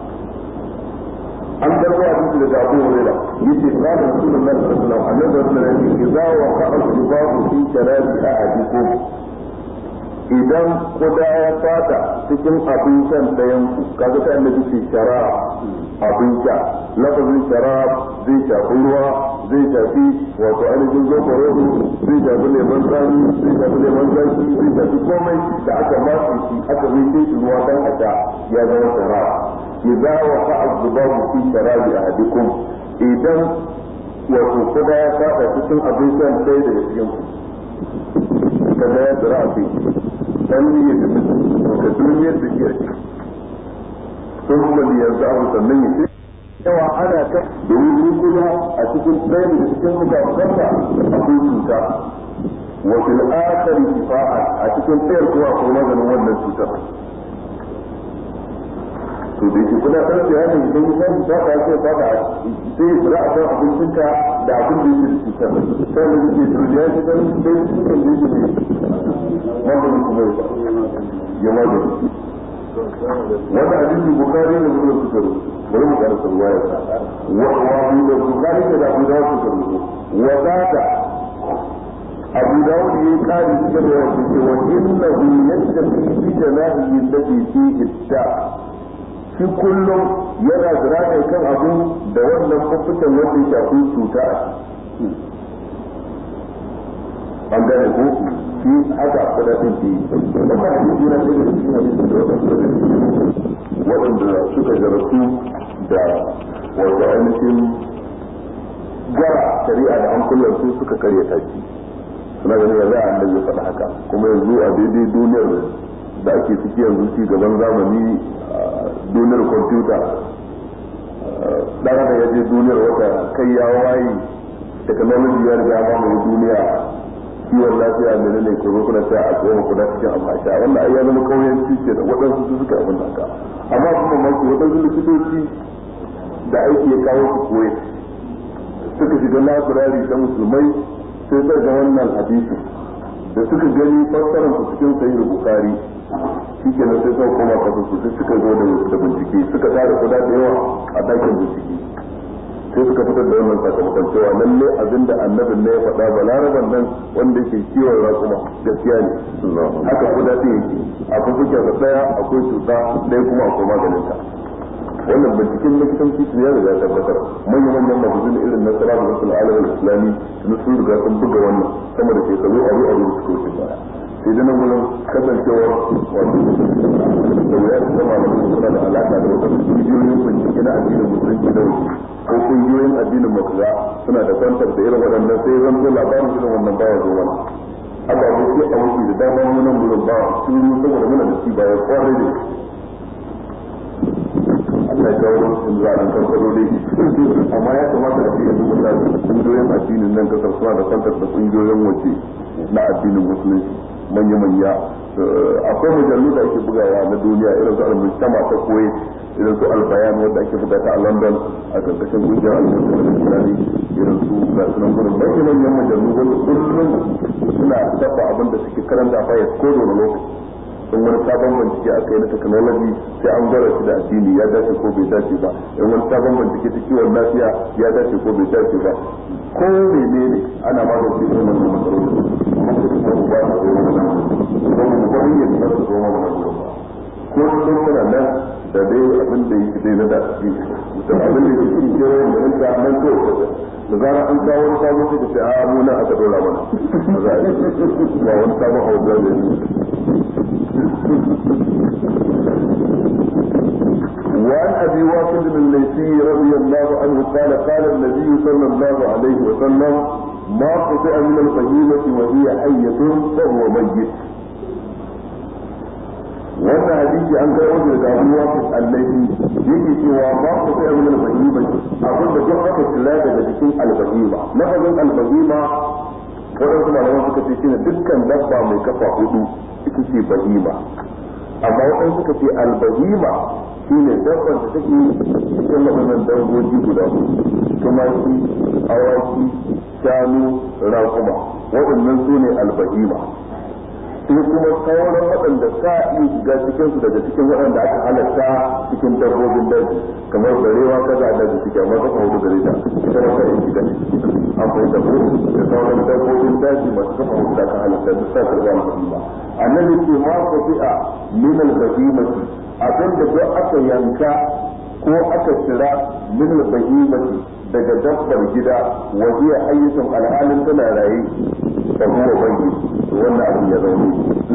an karbo hadisi daga Abu Hurairah yace qala Rasulullah sallallahu alaihi wasallam idza waqa'a al-dhubabu fi sharabi ahadikum idan kuda ya fata cikin abin shan ɗayan ku kaga ta annabi ce shara abin sha lafazin shara zai shafi ruwa zai shafi wato ainihin zoɓarodo zai shafi lemon tsami zai shafi lemon zaki zai shafi komai da aka matse shi aka zai shi ruwa dan a sha ya zama shara idza waqa'a dhubabu fi sharabi ahadikum idan wato kuda ya fata cikin abin shan ɗaya daga cikin ku kaga ya tsira a cikin dan yi da ka duniyar da ke ake sun kuma yanzu abu sannan yi yawa ana ta domin ni kuma a cikin ɗaya da cikin mukafukansa akwai cuta wa fil akhari shifa'a a cikin ɗayar kuma akwai maganin wannan cutar to da yake kuna sanar da yanin idan ya samu ta ka ce ta ka sai ya fura akan abincinka da abin da yake da cutar sai da yake da ya ce dan sai cikin da yake maganin kuma ya magani wanda hadisi bukari da muslim suka rubuta bari mu karanta ruwaya wa wa da bukari da abu dawud suka rubuta wa zata abu dawud yayi kari cikin da yake wa innahu yastafi bi janahi allati fihi ta shi kullum yana zira kan abu da wannan mafitan wanda ya shafi cuta a an gane ko shi haka kudaden ke da ba shi jira da shi ne da waɗanda suka jarabtu da wato ainihin gara shari'a da hankulan su suka karyata shi suna ganin ya za a annabi faɗa haka kuma yanzu a daidai duniyar da ake ciki yanzu ci gaban zamani duniyar kwamfuta ɗan da ya je duniyar wata kai ya waye technology ya riga mamaye duniya kiwon lafiya da ne ko zo kuna ta a tsohon kuna cikin amfasha wannan ai ya zama kauyen cike da waɗansu su suka abin haka amma kuma maki waɗansu likitoci da aiki ya kawo su koyi suka shiga labirari ta musulmai sai suka ga wannan hadisin da suka gani fassarar su cikin sahih bukari shike nan sai suka koma kasa su sai suka zo da bincike suka tara kuɗa da yawa a ɗakin bincike sai suka fitar da wannan sakamakon cewa lalle abinda annabin ne ya faɗa ba laraban nan wanda yake kiwon raƙuma gaskiya ne haka ko daɗi yake akwai kuke da ɗaya akwai cuta ɗaya kuma akwai maganin ta wannan binciken likitanci su ya riga tabbatar manyan manyan magazin irin na sara da wasu alamin islami na sun riga sun buga wannan sama da shekaru aru aru da suka wuce baya sai da nan gudun kasancewar wato da wuya su zama da suna da alaka da wasu kungiyoyin bincike na addinin musulunci da wuce ko kungiyoyin addinin makuza suna da kwantar da irin waɗannan sai zan zo labarin irin wannan baya zo mana haka ko sai a wuce da dama mu nan gudun ba sun yi saboda muna da shi baya kwarai da Allah ya kawo lokacin za a ɗan karkaro dai amma ya kamata a ce yanzu mutane kungiyoyin addinin nan kasar suna da kwantar da kungiyoyin waje na addinin musulunci manya-manya akwai mujallu da ake bugawa na duniya irin su al-mujtama ta koyi irin su al-bayan wanda ake buga ta a London a karkashin kungiyar al-mujtama islami irin su ga sunan gurin manya-manyan mujallu wanda kullum suna tafa abin da suke karanta a fayas ko da lokaci in wani sabon bincike a kai na technology sai an gwara shi da addini ya dace ko bai dace ba in wani sabon bincike ta kiwon lafiya ya dace ko bai dace ba ko menene ana magance irin wannan matsaloli amma sai kuma ba ta zo mana ko mu ba yin da ta zo mana ba ko sun muna nan da dai abin da yake dai na da shi mutum abin da yake cikin kewayen da yanka nan to da zara an kawo wani sabon sai ka ce a mu nan aka dora mana ba za a yi ba wani sabon hausa da وعن ابي واقد الليثي رضي الله عنه قال قال النبي صلى الله عليه وسلم ما قطع من البهيمة وهي حية فهو ميت wannan hadisi an kai wajen da abu wasu allahi yake cewa ba ku sai abin albahima abin da duk aka kula daga cikin albahima lafazin albahima waɗansu malaman suka ce shine dukkan dabba mai kafa hudu ita ce bahima amma waɗansu suka ce albahima shine dabban da take cikin waɗannan dangoji guda tumaki awaki shanu raƙuma waɗannan su ne albahima sai kuma sauran waɗanda sa iya shiga cikin su daga cikin waɗanda aka halatta cikin dabbobin daji kamar barewa kaza da su suke amma kafa hudu gare ta ita ma kai shiga akwai dabbo da sauran dabbobin daji masu kafa hudu da aka halatta da sa karɓa al-bahima annabi ce ma ko fi'a min al-bahimati abinda duk aka yanka ko aka tsira min al-bahimati daga dabbar gida wa hiya hayyatun alhalin tana raye da kuma bangi wannan abin ya zaune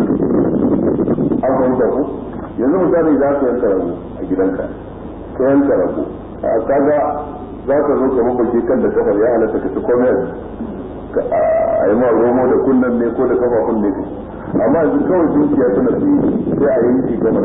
an fahimta ku yanzu misali za ka yanka rago a gidanka ka yanka rago a kaga za ka zo ka mafarki kan da kafar ya halatta ka ci komai a yi ma romo da kunnen ne ko da kafafun ne amma yanzu kawai dukiya tana fi sai a yi shi gaba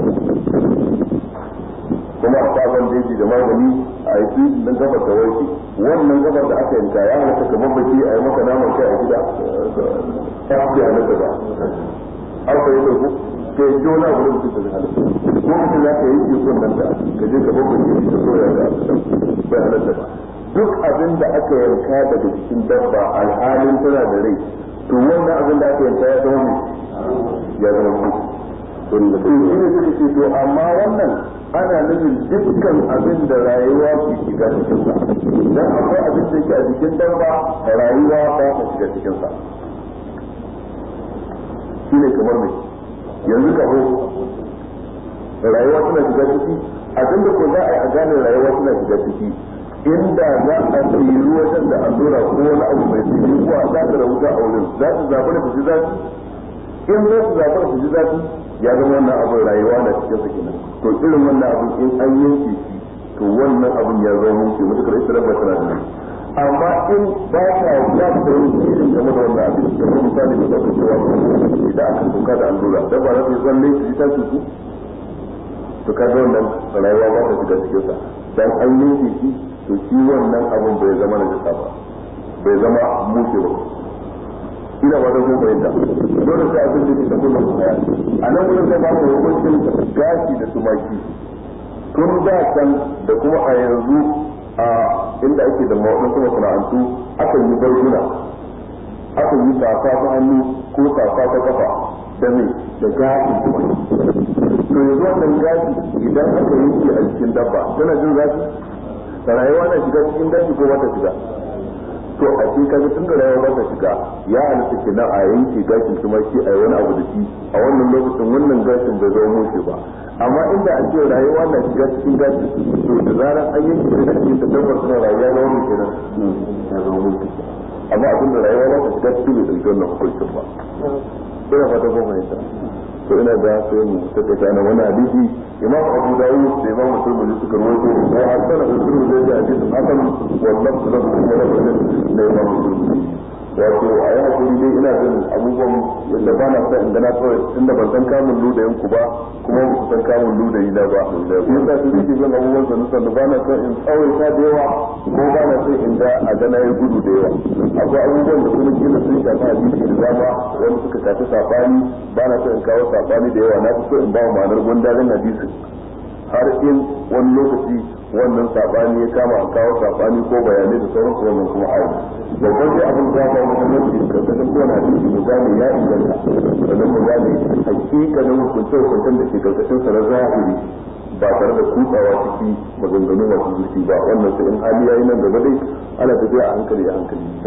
kuma a sabon jeji da magani a yi fi don gaba ta warke wannan gabar da aka yanka ya halatta ka mafarki a yi maka naman kai a gida ta fi halatta ba an fahimta ku ka yi jona a wurin cikin halatta ko mutum za ka yi ke son nan da ka je ka bakwai ke ta soya da bai halatta ba duk abin da aka yanka daga cikin dabba alhalin tana da rai to wannan abin da aka yanka ya zama ya zama ku to ne suka ce to amma wannan ana nufin dukkan abin da rayuwa ke shiga cikin sa dan akwai abin da yake a jikin dabba rayuwa ba ta shiga cikin sa shine kamar mai yanzu ka ho rayuwa tana shiga ciki abin da ko za a yi a gane rayuwa tana shiga ciki inda za a tsiri wajen da allura ko wani abu mai tsiri ko a zata da wuta a wurin za su zaɓi da fushi zafi in za su zaɓi da fushi zafi ya zama wannan abin rayuwa na cikin sa kenan to irin wannan abin in an yanke shi to wannan abin ya zama mulki mutukar ita rabba tana da amma in ba ta ya ta yi irin game da wannan abin kamar misali da zaka cewa idan aka tuka da allura da ba za ta yi tsalle su ji ta cutu to ka ga wannan rayuwa ba ta shiga cikin sa dan an yanke shi to shi wannan abin bai zama na jasa ba bai zama mushe ba ina ba da ko fahimta dole sai abin da ke da kullum kaya a nan wurin sai ba mu hukuncin gashi da tumaki tun da can da kuma a yanzu a inda ake da wasu masana'antu akan yi barguna akan yi safa ta hannu ko safa ta kafa da mai da gashin tumaki to yanzu wannan gashi idan aka yi shi a jikin dabba tana jin zafi da rayuwa na shiga cikin daji ko ba ta shiga to a shi kaga tun da rayuwa ba ta shiga ya halitta kenan a yanke gashin tumaki a yi wani abu da shi a wannan lokacin wannan gashin bai zama mushe ba amma inda a ce rayuwa na shiga cikin gashin to da zarar an yanke da gashin ta tabbas na rayuwa na wani kenan ya zama mushe amma abin da rayuwa ba ta shiga cikin bai ɗauki wannan hukuncin ba ina fata ko fahimta to ina da sai mu take kana wani hadisi imam abu dawud da imam muslim suka rawaito wa hasana muslim da hadisi hasan wallahu lahu wa lahu da imam muslim wato a yi hakuri dai ina jin abubuwan yadda ba na sa inda na kawai tunda ban san kamun ludayin ku ba kuma ba ku san kamun ludayi na ba shi yasa su suke zan abubuwan sannu sannu ba na son in tsawaita da yawa ko ba na son in ga a gana ya gudu da yawa akwai abubuwan da kuma kila sun shafi hadisi da dama wani suka shafi sabani ba na son in kawo sabani da yawa na fi so in ba ma'anar gundarin hadisi har in wani lokaci wannan sabani ya kama a kawo sabani ko bayanai da sauransu wannan kuma ayi babban sai abin da ba muhimmanci karkashin kowane hadisi mu gane ya inganta sannan mu gane hakikanin hukunce hukuncen da ke karkashin sa na zahiri ba tare da kutsawa ciki maganganu masu zuci ba wannan sai in hali yayi nan gaba dai ana tafiya a hankali a hankali da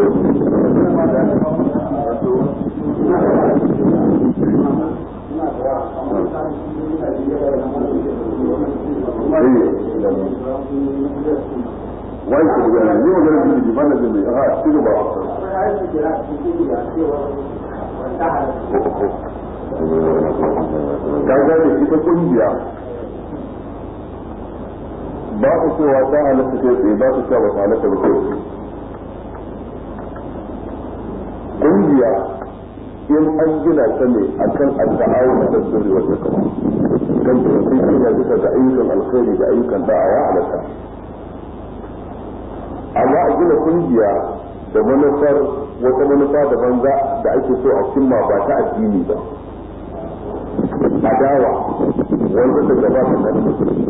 alaikum wai ku ga ne magana da ji bana da mai a ci gaba ka ga da ita kungiya ba ku cewa ta halatta kai tsaye ba ku cewa ba ta halatta ba kai kungiya in an gina ta ne akan al-ta'awun da sirri wa takwa kan da sai gina bisa ga ayyukan alkhairi da ayyukan da'awa halatta amma a gina kungiya da manufar wata manufa daban za da ake so a cimma ba ta addini ba adawa wanda da gaba da nan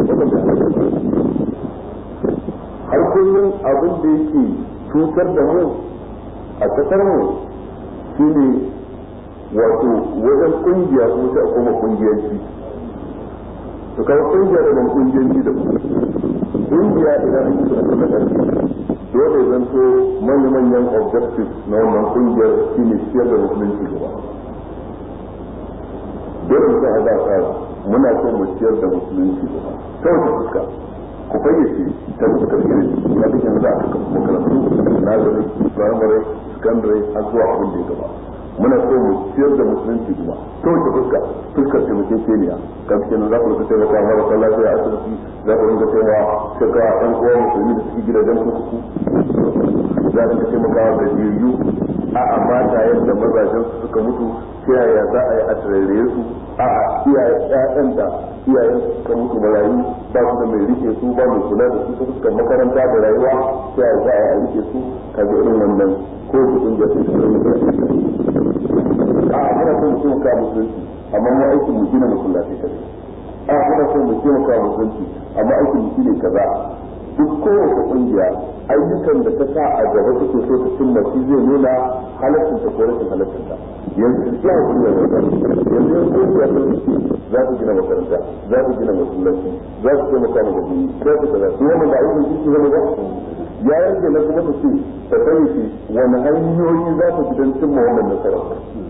har kullum abin da yake cutar da mu a kasar mu shine wato wajen kungiya ko sai a koma kungiyanci to kawo kungiya da ban kungiyanci da kungiya idan an yi su da ƙarfi dole zan so manya-manyan objectives na wannan kungiyar shi ne ciyar da musulunci gaba dole sai a za ka muna so mu ciyar da musulunci gaba ta wata fuska ku fayyace ta fuskar ilimi ya duk yanzu da aka kafa makarantu nazari primary secondary har zuwa abin da ya gaba muna so mu ciyar da musulunci kuma ta wata fuska fuskar taimakekeniya kan kenan za ku rika taimaka marasa lafiya a asibiti za ku rinka taimaka shekara ɗan uwa musulmi da suke gidajen kurkuku za su taimaka da jiryu a a mata yadda mazajen su suka mutu ta yaya za a yi a tarare su a a iyaye ƴaƴan da iyayen su suka mutu marayu ba su da mai rike su ba mai kula da su ta fuskar makaranta da rayuwa ta yaya za a yi a rike su kaga irin wannan ko su kungiya su su irin a a muna so mu taimaka musulunci amma mu aikin mu gina musulunci kadai a muna so mu taimaka musulunci amma aikin mu shine kaza duk kowace kungiya ayyukan da ta sa a gaba take so ta cimma shi zai nuna halaccin ta ko rashin halaccin ta yanzu ya hakuri da wata yanzu yan kungiya sun ce za su gina makaranta za su gina masallaci za su taimaka ma gabi za su kaza su wannan ba ayyukan shi zama ba ya yanke na kuma ta ce ta sani ce wani hanyoyi za su fi don cimma wannan nasarar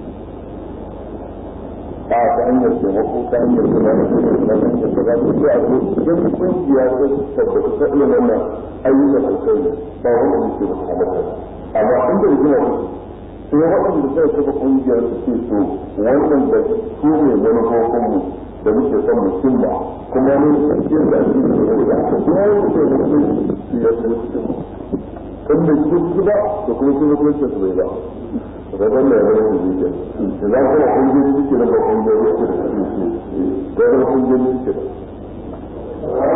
a ta hanyar taimako ta hanyar kula da kuma ta hanyar da za su iya ko idan kungiya ta tabbata ta iya wannan ayyukan alkhairi ba wanda yake ba ta mata amma in da rigima ku sai waɗanda suka kafa kungiyar su ce to wannan da su ne manufofin mu da muke son mu cimma kuma ne tafiyar da ake da wani da aka kuma wani da ya ce su ya ce su cimma in da su ba da kuma su mutunci su bai ba rabon da ya zama su zuke da za kuma kungiyoyi suke da ba kungiyoyi suke da su da zama kungiyoyi suke da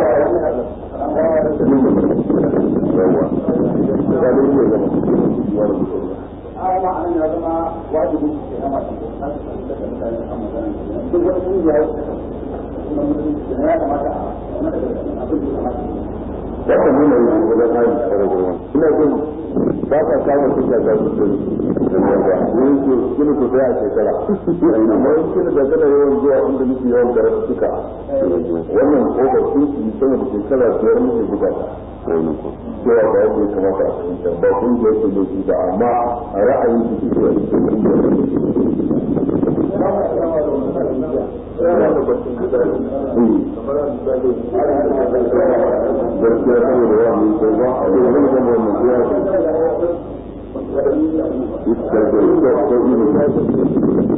ya kan nuna yi wajen hali tsara gurma ina jin ba ka samun kuka ga su da yawa yin su kini ku sai a shekara amma yin kini da kana yawan zuwa inda muke yawan karatu suka wannan kofar sun su sama da shekara biyar muke buga ta cewa ba yadda ya kamata a fahimta ba kun da yake da shi ba amma a ra'ayin su suke a cikin gaskiya saboda yawa mai sai ba a yi wani zama wannan ya ce iska da iska ko ilu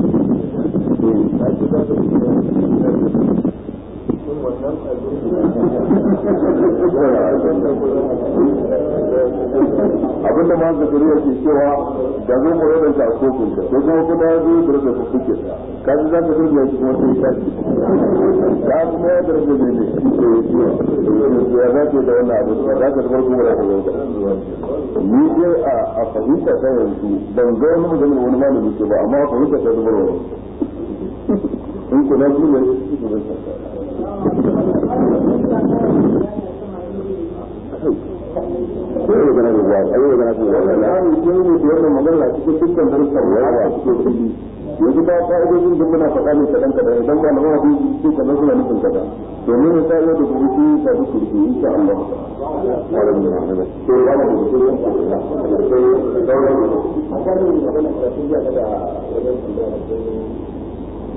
abinda ma ga dariya ke cewa da zo mu rada ta kofin ka ko kuma kuma ya zo da rada kuke ka ji za ka durga shi kuma sai ya ci ka kuma ya da rada ne shi ko ya za ka da wannan abu ba za ka bar kuma da ka ni dai a a fahimta ta yanzu ban ga wani magana wani malami ke ba amma a fahimta ta zubar wani in kuna shi ne shi ko zai ko ya gana da ruwa ai ya gana da ruwa ya ni ko ne da wannan magana cikin dukkan darussan ruwa cikin fili yanzu ba ka'idojin da muna faɗa ne kaɗan kaɗan idan ba na mafi su kaɗan suna nufin kaɗan domin ya sa'yo da kuma su ta duk kurki insha Allah wala min rahmatu to ya da su ne ko ya sai sauran akwai magana da su ya da wajen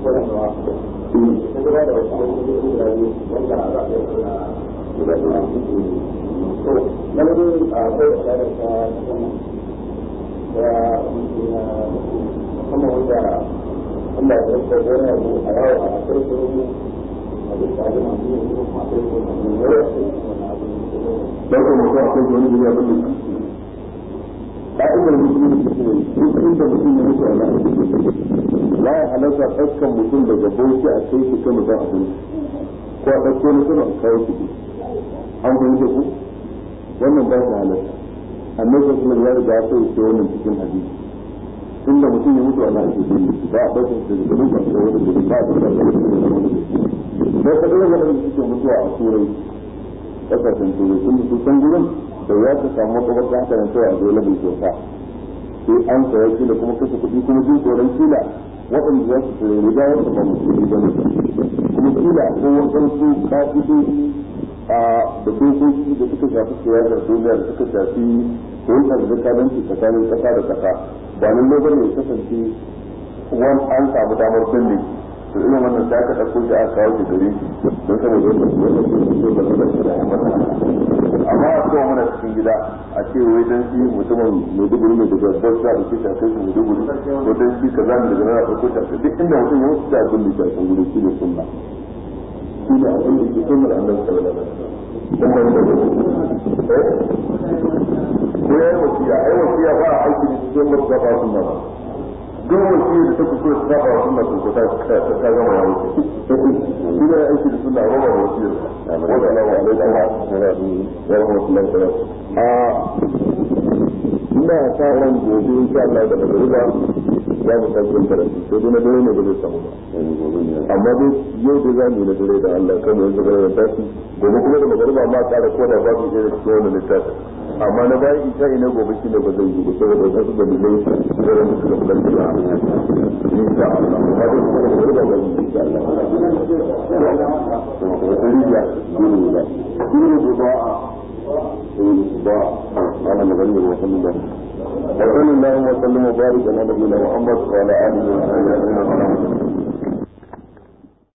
barkan mutum a kai wani guri abin da ka'idar musulunci shi ne duk inda mutum ya mutu a nan la ya halatta ɗaukan mutum daga bauchi a kai shi kan mutum abin ko a ɗauko mutum a kawo shi an fahimta ku wannan ba shi halatta annabi sallallahu ya riga ya sai wannan cikin hadisi inda mutum ya mutu a nan ake bin ba a ɗaukar shi daga bauchi a kai wani guri ba a ɗaukar shi daga wani guri sai ka ɗaukar waɗanda suke mutuwa a turai kasashen turai sun su san gurin da ya ta samu makabarta haka nan kawai a zo labin kyauta sai an saya shi da kuma kashe kuɗi kuma jin tsoron kila waɗanda za su tsere riga wanda ba musulmi ba ne kuma kila ko waɗansu ƙa'idoji a da dokoki da suka shafi siyasar duniya da suka shafi hulɗar zakadanci tsakanin ƙasa da ƙasa ba nan ne bane ya kasance wani an samu damar binne to irin wannan sai aka ɗauko shi aka kawo shi gare shi don saboda yadda su yadda su so da su da shi da mata amma a kowa mana cikin gida a ce wai dan shi mutumin maiduguri mai daga bauta da ke shafe shi maiduguri ko dan shi ka zami daga nan a ɗauko shi a duk inda mutum ya mutu da abin da ke a can guri shi ne sunna shi ne abin da ke sunnar annabi sallallahu alaihi wasallam ko ya yi wasiya ai wasiya ba a aiki da cikin mutu ba sunna ba duk wasi da ta kuskure ta saba wa sunna ko ta ta gama ya wuce shi ne aiki da sunna ba ba wasiyar wa sallallahu alaihi wa sallam wa rahmatullahi wa barakatuh a ina sa ran gobe insha Allah da magariba za mu sake yin karatu sai dai na dare ne ba zai samu ba amma dai yau dai za mu yi na dare da Allah kan yanzu gare da tashi gobe kuma da magariba ma tsara ko da babu irin cikin wannan littafin amma na bayan isa ina gobe shi ne ba zai yi ba saboda wasu dalilai da ran da suka fitar da insha Allah amma dai kuma da magariba ba zai insha Allah wata rijiya dole ba dole ba ba ana magana da wasan da وصلى الله وسلم وبارك على نبينا محمد وعلى اله وصحبه اجمعين